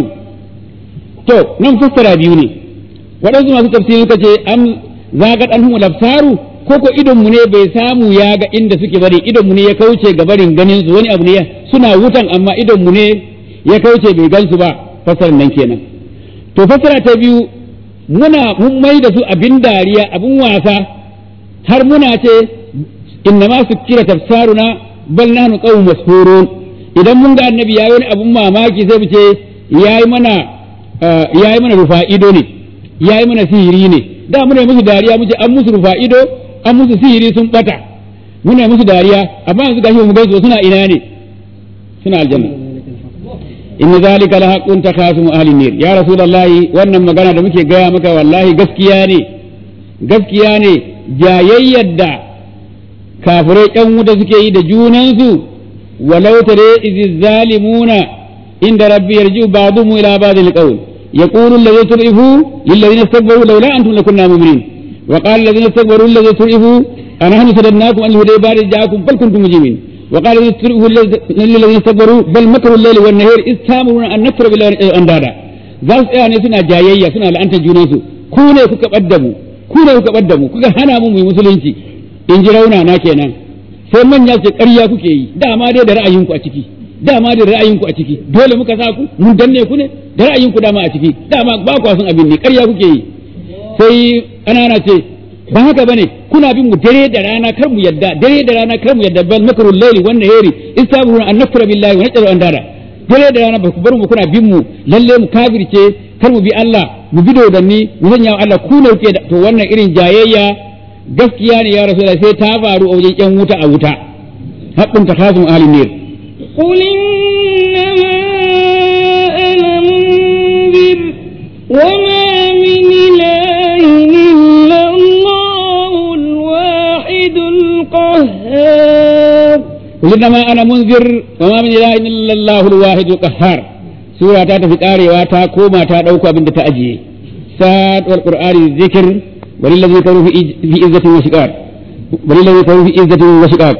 to nan fassara biyu ne waɗansu masu tafsiri suka ce am zagat anhum absaru ko ko idon mu ne bai samu ya ga inda suke bari idon mu ne ya kauce ga barin ganin su wani abu ne suna wutan amma idon mu ne ya kauce bai gan su ba fassarar nan kenan to fassara ta biyu muna mun mai da su abin dariya abin wasa har muna ce inna ma sukkirat absaruna bal nahnu qawmun masfurun idan mun ga annabi yayi wani abun mamaki sai mu ce yayi mana yayi mana rufa ido ne yayi mana sihiri ne da muna musu dariya muke an musu rufa ido an musu sihiri sun bata muna musu dariya amma yanzu gashi mu gaisu suna ina ne suna aljanna in zalika la haqqun takhasumu ahli nar ya rasulullahi wannan magana da muke gaya maka wallahi gaskiya ne gaskiya ne jayayyar da kafirai ƴan wuta suke yi da junansu walau tare izi zalimuna inda rabbi yarji'u ba'dhum ila ba'd al-qawl yaqulu alladhina turifu lil ladina istakbaru lawla antum lakunna mu'minin wa qala alladhina istakbaru lil ladina turifu anahnu sadadnakum an huday ba'da ja'akum bal kuntum mujrimin wa qala alladhina turifu lil ladina istakbaru bal makru al-layli wan nahari istamuruna an nakfura billahi andada za su tsaya ne suna jayayya suna la'antar junansu ku ne kuka ɓadda mu ku ne kuka ɓadda mu kuka hana mu mu yi musulunci in ji rauna na kenan sai manya ce ƙarya kuke yi dama dai da ra'ayinku a ciki dama dai da ra'ayinku a ciki dole muka sa ku mun danne ku ne da ra'ayinku dama a ciki dama ba ku san abin ne ƙarya kuke yi sai ƙanana ce ba haka bane kuna bin mu dare da rana kar mu yadda dare da rana kar mu yadda bal makrul layli wan nahari istabuna an nakfura billahi wa najru an dara dare da rana ba ku bar mu kuna bin mu lalle mu kafirce kar mu bi Allah mu bi dodanni mu sanya wa Allah ku ne kuke to wannan irin jayayya gaskiya ne ya rasu sai ta faru a wajen yan wuta a wuta haƙƙin ta kasu ahalin ne قل إنما أنا منذر وما من إله إلا الله الواحد القهار قل إنما أنا منذر وما من إله إلا الله الواحد القهار سورة تا في قاري تا كوما تا دوكو أبن تا أجي ساد والقرآن الذكر وللذين كانوا في في عزة وشقاق وللذين كانوا في عزة وشقاق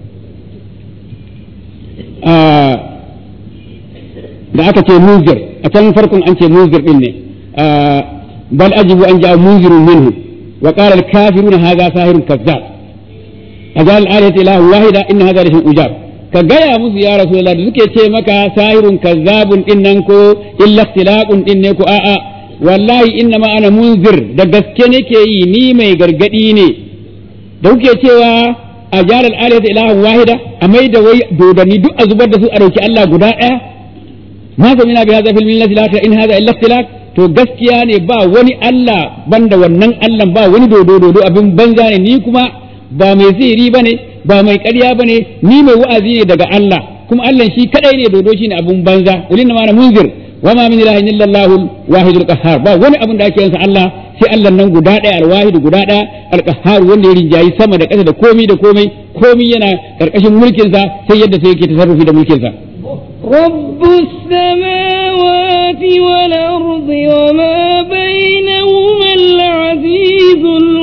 da aka ce munzir a can farkon an ce munzir din ne bal ajibu an ja'a munzirun minhu wa qala al-kafiruna hadha sahirun kazzab ajal al-ayati ilahu wahida inna hadha la shay'un ujab ka gaya musu ya rasulullah da suke ce maka sahirun kazzabun din nan ko illa ikhtilaqun din ne ko a'a wallahi inna ma ana munzir da gaske nake yi ni mai gargadi ne da kuke cewa a jara al'alihata ilahan wahida a mai da wai dodanni duk a zubar da su a dauki Allah guda ɗaya ma zamina bi hadha fil millati la in hadha illa ikhtilaf to gaskiya ne ba wani Allah banda wannan Allah ba wani dodo dodo abin banza ne ni kuma ba mai sihiri bane ba mai ƙarya bane ni mai wa'azi ne daga Allah kuma Allah shi kadai ne dodo shi ne abin banza ulin ma na munzir wa ma min ilahin illa Allahul wahidul qahhar ba wani abin da ake yansa Allah sai Allah nan guda ɗaya alwahid guda ɗaya alqahhar wanda ya rinjayi sama da ƙasa da komai da komai komai yana karkashin mulkin sa sai yadda sai yake tasarrufi da mulkin sa رب السماوات والأرض وما بينهما العزيز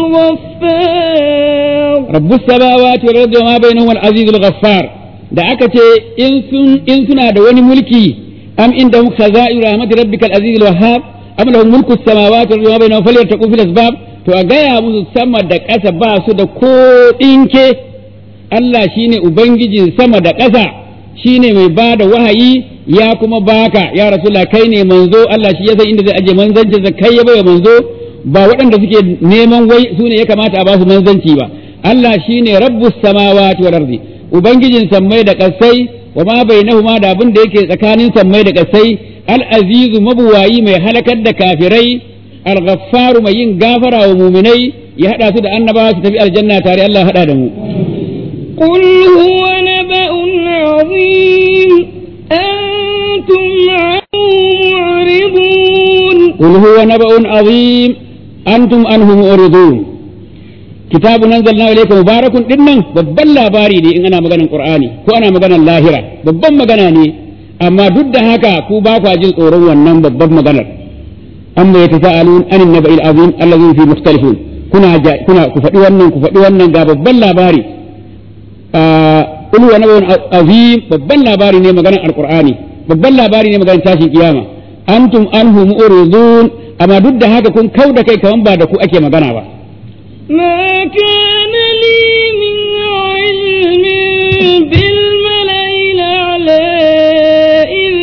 الغفار rabbus samawati wal ardi wama bainahuma al-aziz al-ghaffar da aka ce in sun in suna da wani mulki am indahum khaza'ir rahmati rabbikal aziz al-wahhab am lahum mulku samawati wal ardi wama bainahuma falyartaqu fil asbab to a gaya musu sama da ƙasa ba su da ko ɗinke Allah shine ubangijin sama da ƙasa shine mai ba da wahayi ya kuma baka ya rasulullah kai ne manzo Allah shi ya san inda zai aje manzancinsa kai ya bai manzo ba waɗanda suke neman wai su ne ya kamata a ba su manzanci ba Allah shine rabbus samawati wal ardi ubangijin sammai da kasai wa ma bainahuma da abin da yake tsakanin sammai da kasai al azizu mabuwayi mai halakar da kafirai al ghaffaru mai yin gafara wa muminai ya hada su da annabawa su tafi aljanna tare Allah ya hada da mu قل هو نبأ عظيم أنتم عنه معرضون قل هو نبأ عظيم أنتم عنه معرضون كتاب أنزلنا إليك مبارك dinnan babban labari ne in ana maganar Qur'ani ko ana maganar lahira babban magana ne amma duk da haka ku ba ku jin tsoron wannan babban maganar amma ya tasa'alun anin naba'il azim allazi fi mukhtalifun kuna kuna ku faɗi wannan ku faɗi wannan ga babban labari qul huwa nabaun azim babban labari ne maganar alqur'ani babban labari ne maganar tashin kiyama antum anhu mu'ridun amma duk da haka kun kauda kai kaman ba da ku ake magana ba ما كان لي من علم بالملأ الأعلى إذ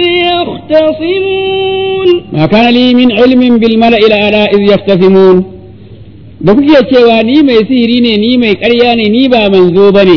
يختصمون ma kana li min ilmin bil mala'i ala iz yaftasimun da kuke cewa ni mai sihiri ne ni mai ƙarya ne ni ba manzo bane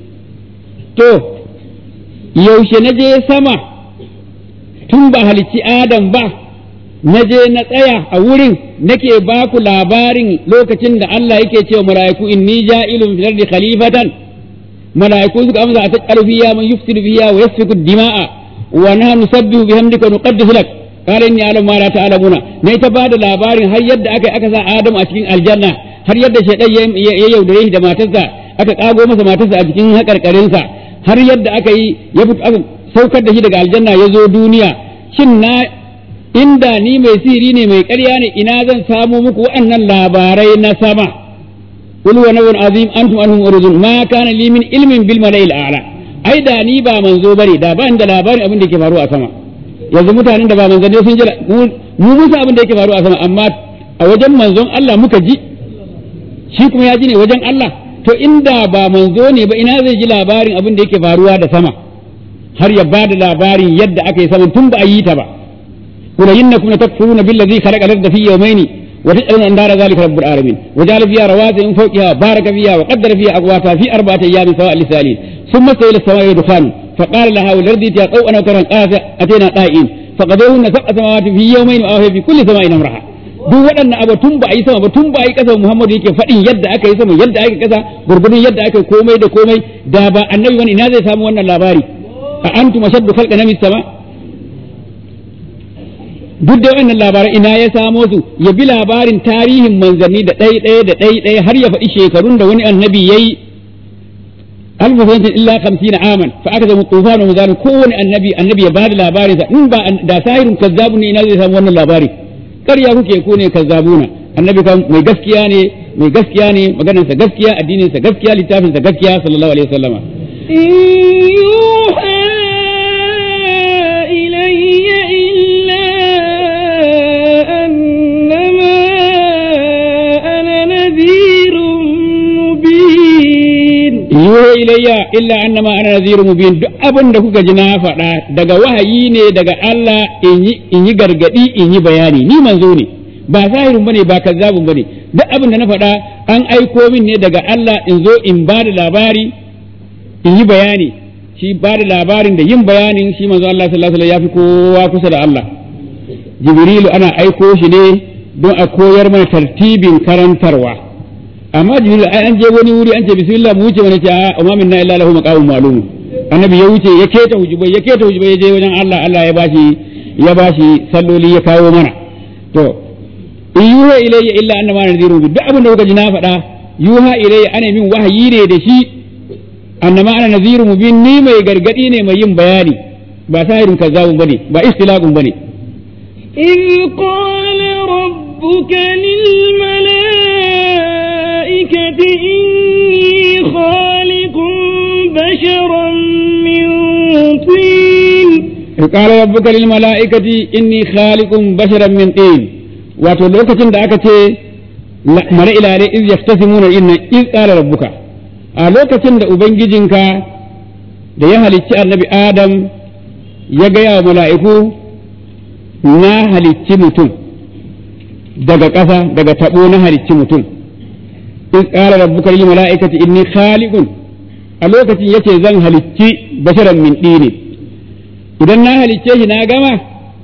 to yaushe na je sama tun ba halicci adam ba na je na tsaya a wurin nake ba ku labarin lokacin da Allah yake cewa mala'iku inni ja'ilun fil ardi khalifatan mala'iku suka amsa a taƙaru fiya man yufsidu fiya wa yasfiku dima'a wa nahnu nusabbihu bihamdika wa nuqaddisu lak qala inni a'lamu ma la ta'lamuna ne ta bada labarin har yadda aka aka sa Adam a cikin aljanna har yadda shaytan ya yaudare shi da matarsa aka kago masa matarsa a cikin hakarkarinsa har yadda aka yi ya fito aka saukar da shi daga aljanna ya zo duniya shin na inda ni mai sihiri ne mai ƙarya ne ina zan samo muku waɗannan labarai na sama qul wa nawun azim antum anhum urudun ma kana li min ilmin bil mala'il a'la ai da ni ba manzo bane da ba da labarin abin da yake faruwa a sama yanzu mutanen da ba manzanni sun ji mu musa abin da yake faruwa a sama amma a wajen manzon Allah muka ji shi kuma ya ji ne wajen Allah to inda ba manzo ne ba ina zai ji labarin abin da yake faruwa da sama har ya ba da labarin yadda aka yi sama tun ba a yi ta ba قل إنكم لتكفرون بالذي خلق الأرض في يومين وتجعلون أندار ذلك رب العالمين وجعل فيها رواسي من فوقها بارك فيها وقدر فيها أقواتها في أربعة أيام سواء للسائلين ثم استوى إلى السماء دخان فقال لها والأرض ائتيا طوعا وكرها قالت أتينا طائعين فقضوهن سبع سماوات في يومين وأوحي في كل سماء أمرها duk waɗannan abu tun ba a yi sama ba tun ba a yi ƙasa Muhammadu yake faɗin yadda aka yi sama yadda aka ƙasa gurgurdun yadda aka yi komai da komai da ba annabi wani ina zai samu wannan labari a antum ashaddu khalqan min sama duk da wannan labaran ina ya samo su ya bi labarin tarihin manzanni da ɗai ɗaya da ɗai ɗaya har ya faɗi shekarun da wani annabi ya yi alfu sanatin illa kamsina aman fa aka zama tufan wa muzalin kowane annabi annabi ya bada labarin sa in ba da sahirun kazzabu ne ina zai samu wannan labari ƙarya kuke ko ne kazzabuna annabi kan mai gaskiya ne mai gaskiya ne maganarsa gaskiya addinin sa gaskiya littafin sa gaskiya sallallahu alaihi wasallama يوحى إلي إلا أنما أنا نذير مبين yuha ilayya illa annama ana nazirun mubin duk abin da kuka ji na faɗa daga wahayi ne daga Allah in yi in yi gargadi in yi bayani ni manzo ne ba zahirun bane ba kazzabun bane duk abin da na faɗa an aiko min ne daga Allah in zo in ba da labari in yi bayani shi ba da labarin da yin bayanin shi manzo Allah sallallahu alaihi wasallam ya fi kowa kusa da Allah Jibrilu ana aiko shi ne don a koyar mana tartibin karantarwa amma Jibrilu ai an je wani wuri an ce bismillah mu wuce wani ce a umma minna illa lahu maqamun ma'lum annabi ya wuce ya keta hujubai ya keta hujubai ya je wajen Allah Allah ya bashi ya bashi salloli ya kawo mana to in yuha ilayya illa annama nadhirun duk abin da kuka ji na faɗa yuha ilayya ana min wahayi ne da shi annama ana nadhirun mubin ni mai gargadi ne mai yin bayani ba sahirin kazzabun bane ba istilaqun bane إذ قال ربك للملائكة إني خالق بشرا من طين قال ربك للملائكة إني خالق بشرا من طين wato lokacin da aka ce mara ilare iz yaftasimuna inna iz qala rabbuka a lokacin da ubangijinka da ya halicci annabi adam ya gaya wa mala'iku na halicci mutum daga ƙasa daga taɓo na halicci mutum iz qala rabbuka lil mala'ikati inni khaliqun a lokacin yace zan halicci basharan min dini idan na halicce shi na gama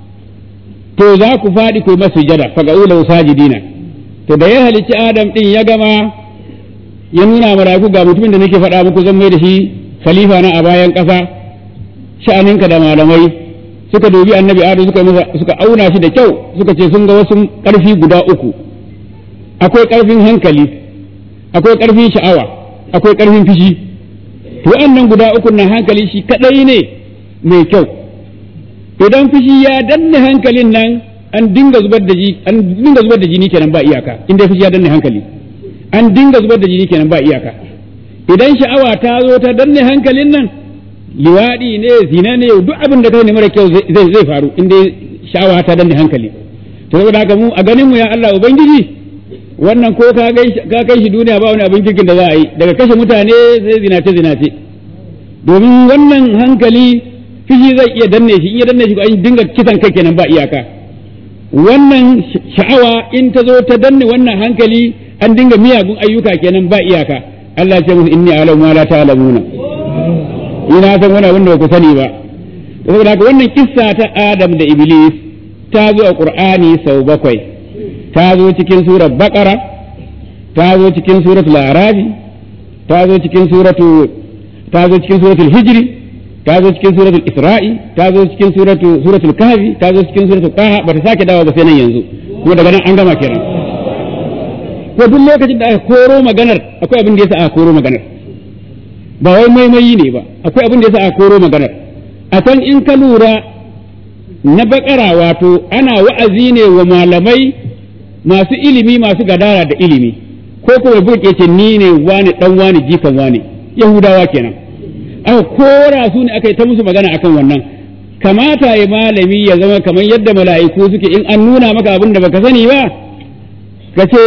to za ku faɗi ku masu jada faga ula sajidina to da ya halicci adam din ya gama ya nuna maraku ga mutumin da nake faɗa muku zan mai da shi khalifa na a bayan ƙasa sha'aninka da malamai suka dubi annabi adam suka masa suka auna shi da kyau suka ce sun ga wasu ƙarfi guda uku akwai ƙarfin hankali akwai ƙarfin sha'awa akwai ƙarfin fishi to wannan guda uku na hankali shi kadai ne mai kyau idan fushi ya danne hankalin nan an dinga zubar da jini an dinga zubar da jini kenan ba iyaka inda fushi ya danne hankali an dinga zubar da jini kenan ba iyaka idan sha'awa ta zo ta danne hankalin nan liwadi ne zina ne duk abin da kai ne mara kyau zai zai faru inda sha'awa ta danne hankali to saboda haka mu a ganin mu ya Allah ubangiji wannan ko ka ka kai shi duniya ba wani abin kirkin da za a yi daga kashe mutane sai zinace zinace domin wannan hankali fishi zai iya danne shi in ya danne shi ko an dinga kisan kai kenan ba iyaka wannan sha'awa in ta zo ta danne wannan hankali an dinga miyagun ayyuka kenan ba iyaka Allah ya ce musu inni a'lamu ma la ta'lamuna ina san wani abin da ku sani ba saboda haka wannan kissa ta Adam da Iblis ta zo a Qur'ani sau bakwai ta zo cikin surar Baqara ta zo cikin suratul A'raf ta zo cikin suratu ta zo cikin suratul Hijri ta zo cikin suratul Isra'i ta zo cikin suratul suratul Kahfi ta zo cikin suratul Taha ba ta sake dawo ba sai nan yanzu kuma daga nan an gama kenan ko duk lokacin da aka koro maganar akwai abin da yasa aka koro maganar ba wai maimayi ne ba akwai abin da yasa aka koro maganar a can in ka lura na bakara wato ana wa'azi ne wa malamai masu ilimi masu gadara da ilimi ko kuma buke ce ni ne wani dan wani jikan wani yahudawa kenan aka kora su ne aka yi ta musu magana akan wannan kamata ya malami ya zama kamar yadda mala'iku suke in an nuna maka abin da baka sani ba ka ce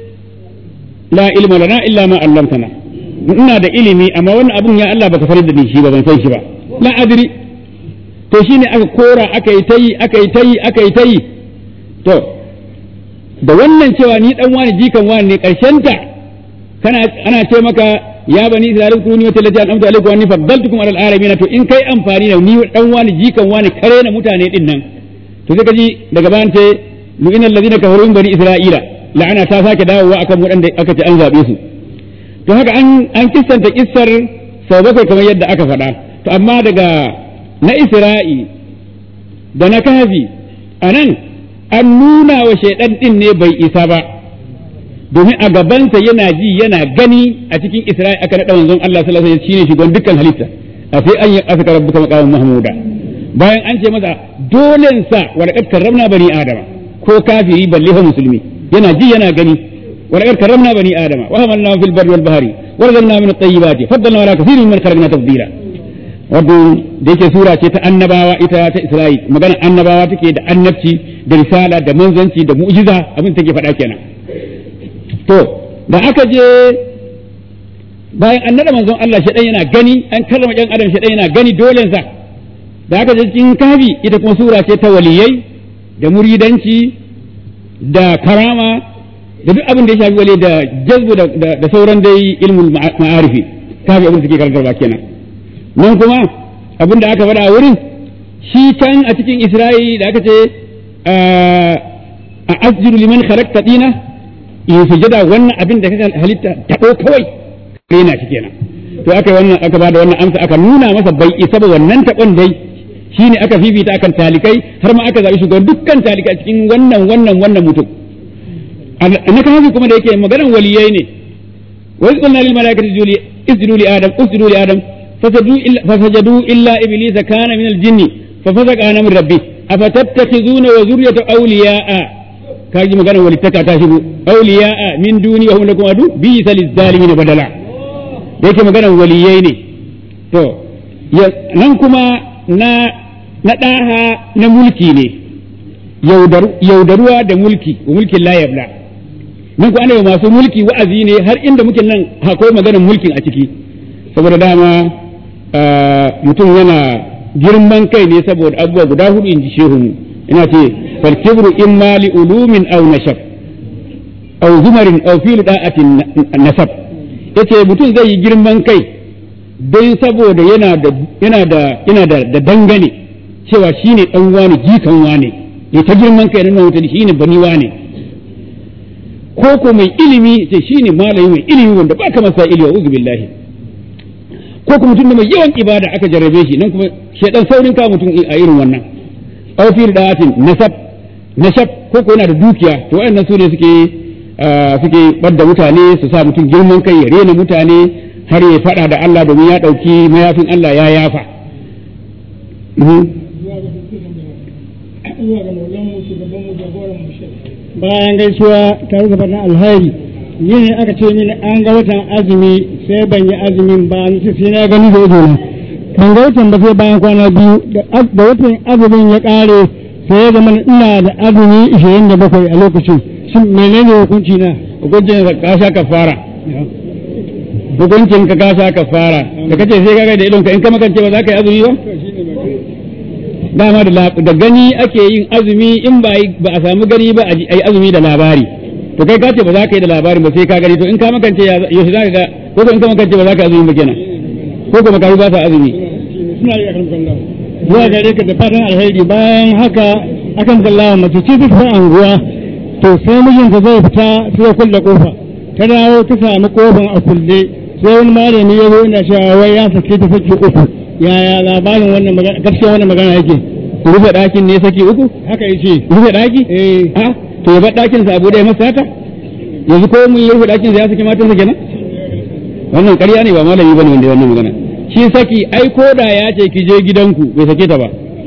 la ilma lana illa ma allamtana ina da ilimi amma wannan abin ya Allah baka farar da ni shi ba ban san shi ba la adri to shine aka kora aka yi tayi aka yi tayi aka yi tayi to da wannan cewa ni dan wani jikan wani ne karshen ta kana ana ce maka ya bani isra'il kuni wa tallati an amta alaikum wa anni faddaltukum ala alamin to in kai amfani da ni dan wani jikan wani kare na mutane din nan to sai ka ji daga bayan ce lu'ina allazina kafaru min bani isra'ila la'ana ta sake dawowa akan waɗanda aka ce an zabe su to haka an an kissanta kissar sau bakwai kamar yadda aka faɗa to amma daga na isra'i da na kafi anan an nuna wa shaidan din ne bai isa ba domin a gabansa yana ji yana gani a cikin Isra'i aka naɗa manzon Allah sallallahu alaihi wasallam shine shugaban dukkan halitta a sai an yi asaka rabbuka maqaman mahmuda bayan an ce masa dolen sa wa laqad karramna bani adama ko kafiri balle fa musulmi yana ji yana gani wa laqad karramna bani adama wa hamalna fil barri wal bahri wa razaqna min at-tayyibati faddalna ala kathirin mimman khalaqna tafdila wato da yake sura ce ta annabawa ita ta Isra'i magana annabawa take da annabci da risala da manzanci da mu'jiza abin take faɗa kenan to da aka je bayan an nada manzon Allah shi yana gani an karrama ɗan adam shi yana gani dole sa da aka je cikin kafi ita kuma sura ce ta waliyai da muridanci da karama da duk abin da ya shafi wali da jazbu da sauran dai ilmul ma'arifi kafi abin da suke karantarwa kenan nan kuma abin da aka faɗa a wurin shi can a cikin Isra'i da aka ce a asjudu liman khalaqta dina in sujada wannan abin da kaka halitta tabo kawai rena shi kenan to aka wannan aka bada wannan amsa aka nuna masa bai isa ba wannan tabon dai shine aka fifita akan talikai har ma aka zabi shugaban dukkan talikai cikin wannan wannan wannan mutum na kafi kuma da yake maganar waliyai ne wa qulna lil malaikati isjudu li adam usjudu li adam fasajadu illa iblisa kana min al jinni ففسق عن امر ربه افتتخذون وذرية اولياء كاجي مغانا ولتكا تاشبو اولياء من دوني وهم لكم ادو بئس للظالمين بدلا yake magana waliyai ne to nan kuma na na ɗaha na mulki ne yaudaruwa da mulki wa mulkin la yabla nan ku ana masu mulki wa'azi ne har inda muke nan akwai maganar mulkin a ciki saboda dama mutum yana girman kai ne saboda abubuwa guda hudu in ji shehu ina ce fal kibru imma li ulumin aw nashab aw zumarin aw fi da'atin nasab yace mutum zai yi girman kai don saboda yana da yana da yana da, da dangane cewa shine dan wani jikan wani ne ta girman kai nan mutum shine bani wani ko ko mai ilimi ce shine malami mai ilimi wanda ba ka masa ilimi wa uzu billahi ko kuma mutum da mai yawan ibada aka jarrabe shi nan kuma shedan saurin ka mutum a irin wannan aw fi da'atin nasab nasab ko ko yana da dukiya to wayannan su ne suke suke badda mutane su sa mutum girman kai ya rena mutane har ya fada da Allah domin ya dauki mayafin Allah ya yafa bayan gaisuwa tare da fatan alheri ni ne aka ce mini an ga watan azumi sai ban yi azumin ba ni sai na gani da idona kan ga watan ba sai bayan kwana biyu da watan azumin ya kare sai ya zama ina da azumi 27 a lokacin shin menene hukunci na hukuncin ka sha kafara hukuncin ka ka sha kafara da kace sai ka ga da idon ka in ka makance ba za ka yi azumi ba dama da gani ake yin azumi in ba a samu gani ba a yi azumi da labari to kai ka ce ba za ka yi da labarin ba sai ka gani to in ka makance yaushe za ka ga ko ko in ka makance ba za ka azumi ba kenan ko ko makaru ba sa azumi suna yi akan kallon zuwa gare ka da fatan alheri bayan haka akan kallawa mace ce ta anguwa to sai mijinta zai fita sai ya kulle kofa ta dawo ta samu kofan a kulle sai wani malami ya zo ina cewa wai ya sake ta saki uku yaya labarin wannan magana gaskiya wannan magana yake rufe ɗakin ne saki uku haka yace rufe ɗaki eh a to ya bar ɗakin sa abu da ya masa haka yanzu ko mun yi rufe ɗakin sa ya saki matansa kenan wannan ƙarya ne ba malami bane wanda ya wannan magana shi saki ai ko da ya ce ki je gidanku bai sake ta ba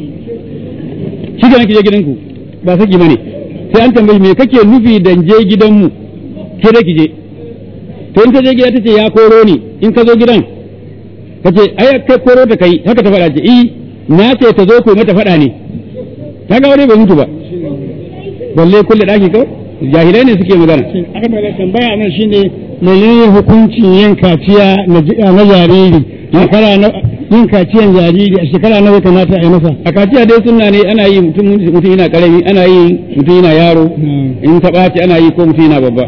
shi kenan ki je gidanku ba saki bane sai an tambayi me kake nufi dan je gidanmu ke da ki je to in ka je gida tace ya koro ni in ka zo gidan kace ai kai koro ta kai haka ta faɗa ce eh na ce ta zo ku mata faɗa ne ta ga wani bai mutu ba balle kulle daki kawai jahilai ne suke magana aka mai tambaya nan shine menene hukuncin yin kaciya na jariri shekara na yin kaciyan jariri a shekara nawa kamata a yi masa a kaciya dai sunna ne ana yi mutum mutum yana karami ana yi mutum yana yaro in ta ɓaci ana yi ko mutum yana babba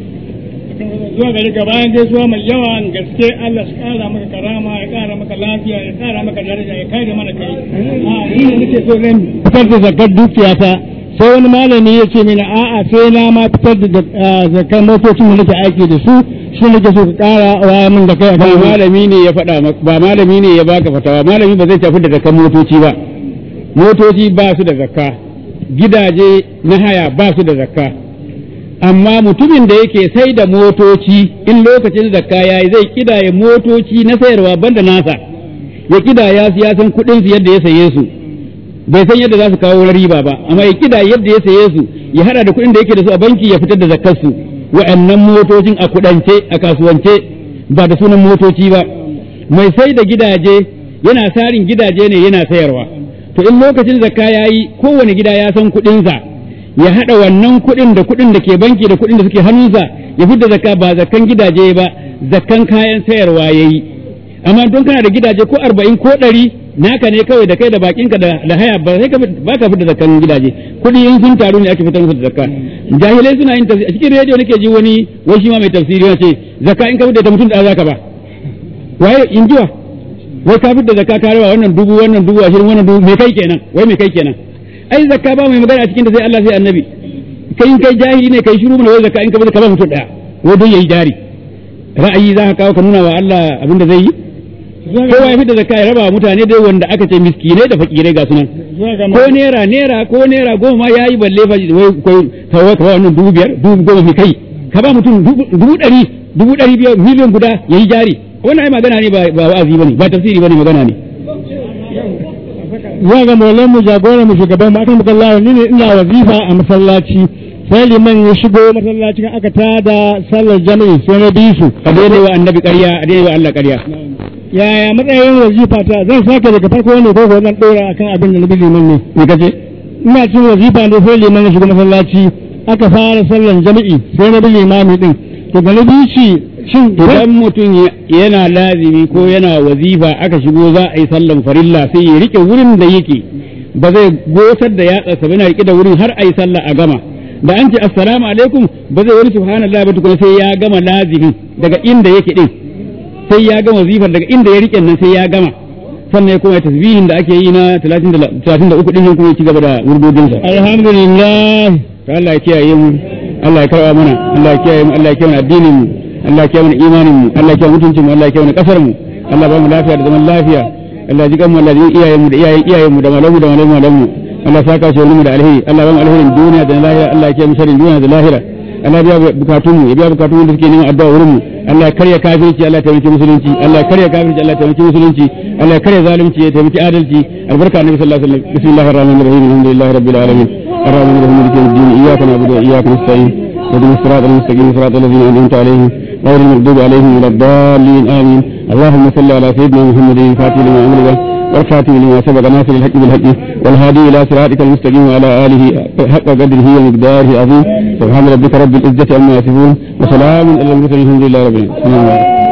zuwa gari ka bayan gaisuwa mai yawan gaske Allah shi kara maka karama ya kara maka lafiya ya kara maka daraja ya kare mana kai a ni ne nake so zan fitar da zakar dukiyata sai wani malami ya ce mini a'a sai na ma fitar da zakar motocin da nake aiki da su shi nake so ka kara wa min da kai ba malami ne ya faɗa maka ba malami ne ya baka fatawa malami ba zai tafi da zakar motoci ba motoci ba su da zakka gidaje na haya ba su da zakka amma mutumin da yake sai da motoci in lokacin zakka yayi zai kidaya motoci na sayarwa banda nasa ya kidaya su ya san kuɗin su yadda ya saye su bai san yadda za su kawo riba ba amma ya kida yadda ya saye su ya hada da kuɗin da yake da su a banki ya fitar da zakkar su wa'annan motocin a kudance a kasuwance ba da sunan motoci ba mai sai da gidaje yana sarin gidaje ne yana sayarwa to in lokacin zakka yayi kowane gida ya san kuɗinsa ya hada wannan kuɗin da kuɗin da ke banki da kuɗin da suke hannunsa ya fitar zakka ba zakkan gidaje ba zakkan kayan sayarwa yayi amma don kana da gidaje ko arba'in ko ɗari naka ne kawai da kai da bakinka da da haya ba sai ka ba ka fita zakkan gidaje kuɗi in sun taru ne ake fitar musu da zakka jahilai suna yin tafsiri a cikin rediyo nake ji wani wai shi ma mai tafsiri yana ce zakka in ka fita da mutum da zaka ba waye in jiwa wai ka fita zakka ka raba wannan dubu wannan dubu ashirin wannan dubu me kai kenan wai me kai kenan ai zakka ba mai magana a cikin da sai Allah sai annabi kai in kai jahili ne kai shiru mana wai zakka in ka fita ka ba mutum daya wai don yayi jari ra'ayi za ka kawo ka nuna wa Allah abin da zai yi kowa ya fi da zakka ya raba wa mutane dai wanda aka ce miskinai da fakirai ga sunan ko naira naira ko naira goma ma yayi balle fa wai kai tawa ka wannan dubu biyar dubu goma mai kai ka ba mutum dubu ɗari dubu ɗari biyar miliyan guda yayi jari wannan ai magana ne ba ba wa'azi bane ba tafsiri bane magana ne zuwa ga maulan mu jagoran mu shugaban mu akan mukallawa ni ne ina wazifa a masallaci sai liman ya shigo masallacin aka tada sallar jami'i sai na bi su a daidai wa annabi ƙarya a daidai wa Allah ƙarya yaya matsayin wazifa ta zan sake daga farko ne ko ko zan dora akan abin da na bi liman ne me kace ina cin wazifa ne sai liman ya shigo masallaci aka fara sallar jami'i sai na bi limami din to ga na bi shi shin idan mutum yana lazimi ko yana wazifa aka shigo za a yi sallan farilla sai ya rike wurin da yake ba zai gotar da yatsa ba yana rike da wurin har a yi sallah a gama da an ce assalamu alaikum ba zai wani subhanallah ba tukuna sai ya gama lazimin daga inda yake din sai ya gama wazifar daga inda ya rike nan sai ya gama sannan ya kuma tasbihin da ake yi na 33 din kuma ya ci gaba da wurdodinsa alhamdulillah to Allah ya kiyaye mu Allah ya karba mana Allah ya kiyaye mu Allah ya kiyaye addinin mu Allah ya kiyaye mana imanin mu Allah ya kiyaye mutuncin mu Allah ya kiyaye kasar mu Allah ba mu lafiya da zaman lafiya Allah ya jikan mu Allah ya ji iyayen mu da iyayen iyayen mu da malamu da malamu malamu Allah ya saka shi mu da alheri Allah ba mu alherin duniya da lahira Allah ya kiyaye mu sharrin duniya da lahira Allah ya biya bukatun mu ya biya bukatun mu da suke neman addu'a wurin mu Allah ya karya kafirci Allah ya taimaki musulunci Allah ya karya kafirci Allah ya taimaki musulunci Allah ya karya zalunci ya taimaki adalci albarka annabi sallallahu alaihi wasallam bismillahir rahmanir rahim alhamdulillahi rabbil alamin الرحمن الرحيم مالك يوم الدين اياك نعبد واياك نستعين اهدنا الصراط المستقيم صراط الذين انعمت عليهم غير المغضوب عليهم ولا الضالين امين اللهم صل على سيدنا محمد الفاتح لما امر والخاتم لما سبق ناصر الحق بالحق والهادي الى صراطك المستقيم وعلى اله حق قدره ومقداره عظيم سبحان ربك رب العزه عما يصفون وسلام على المرسلين الحمد لله رب العالمين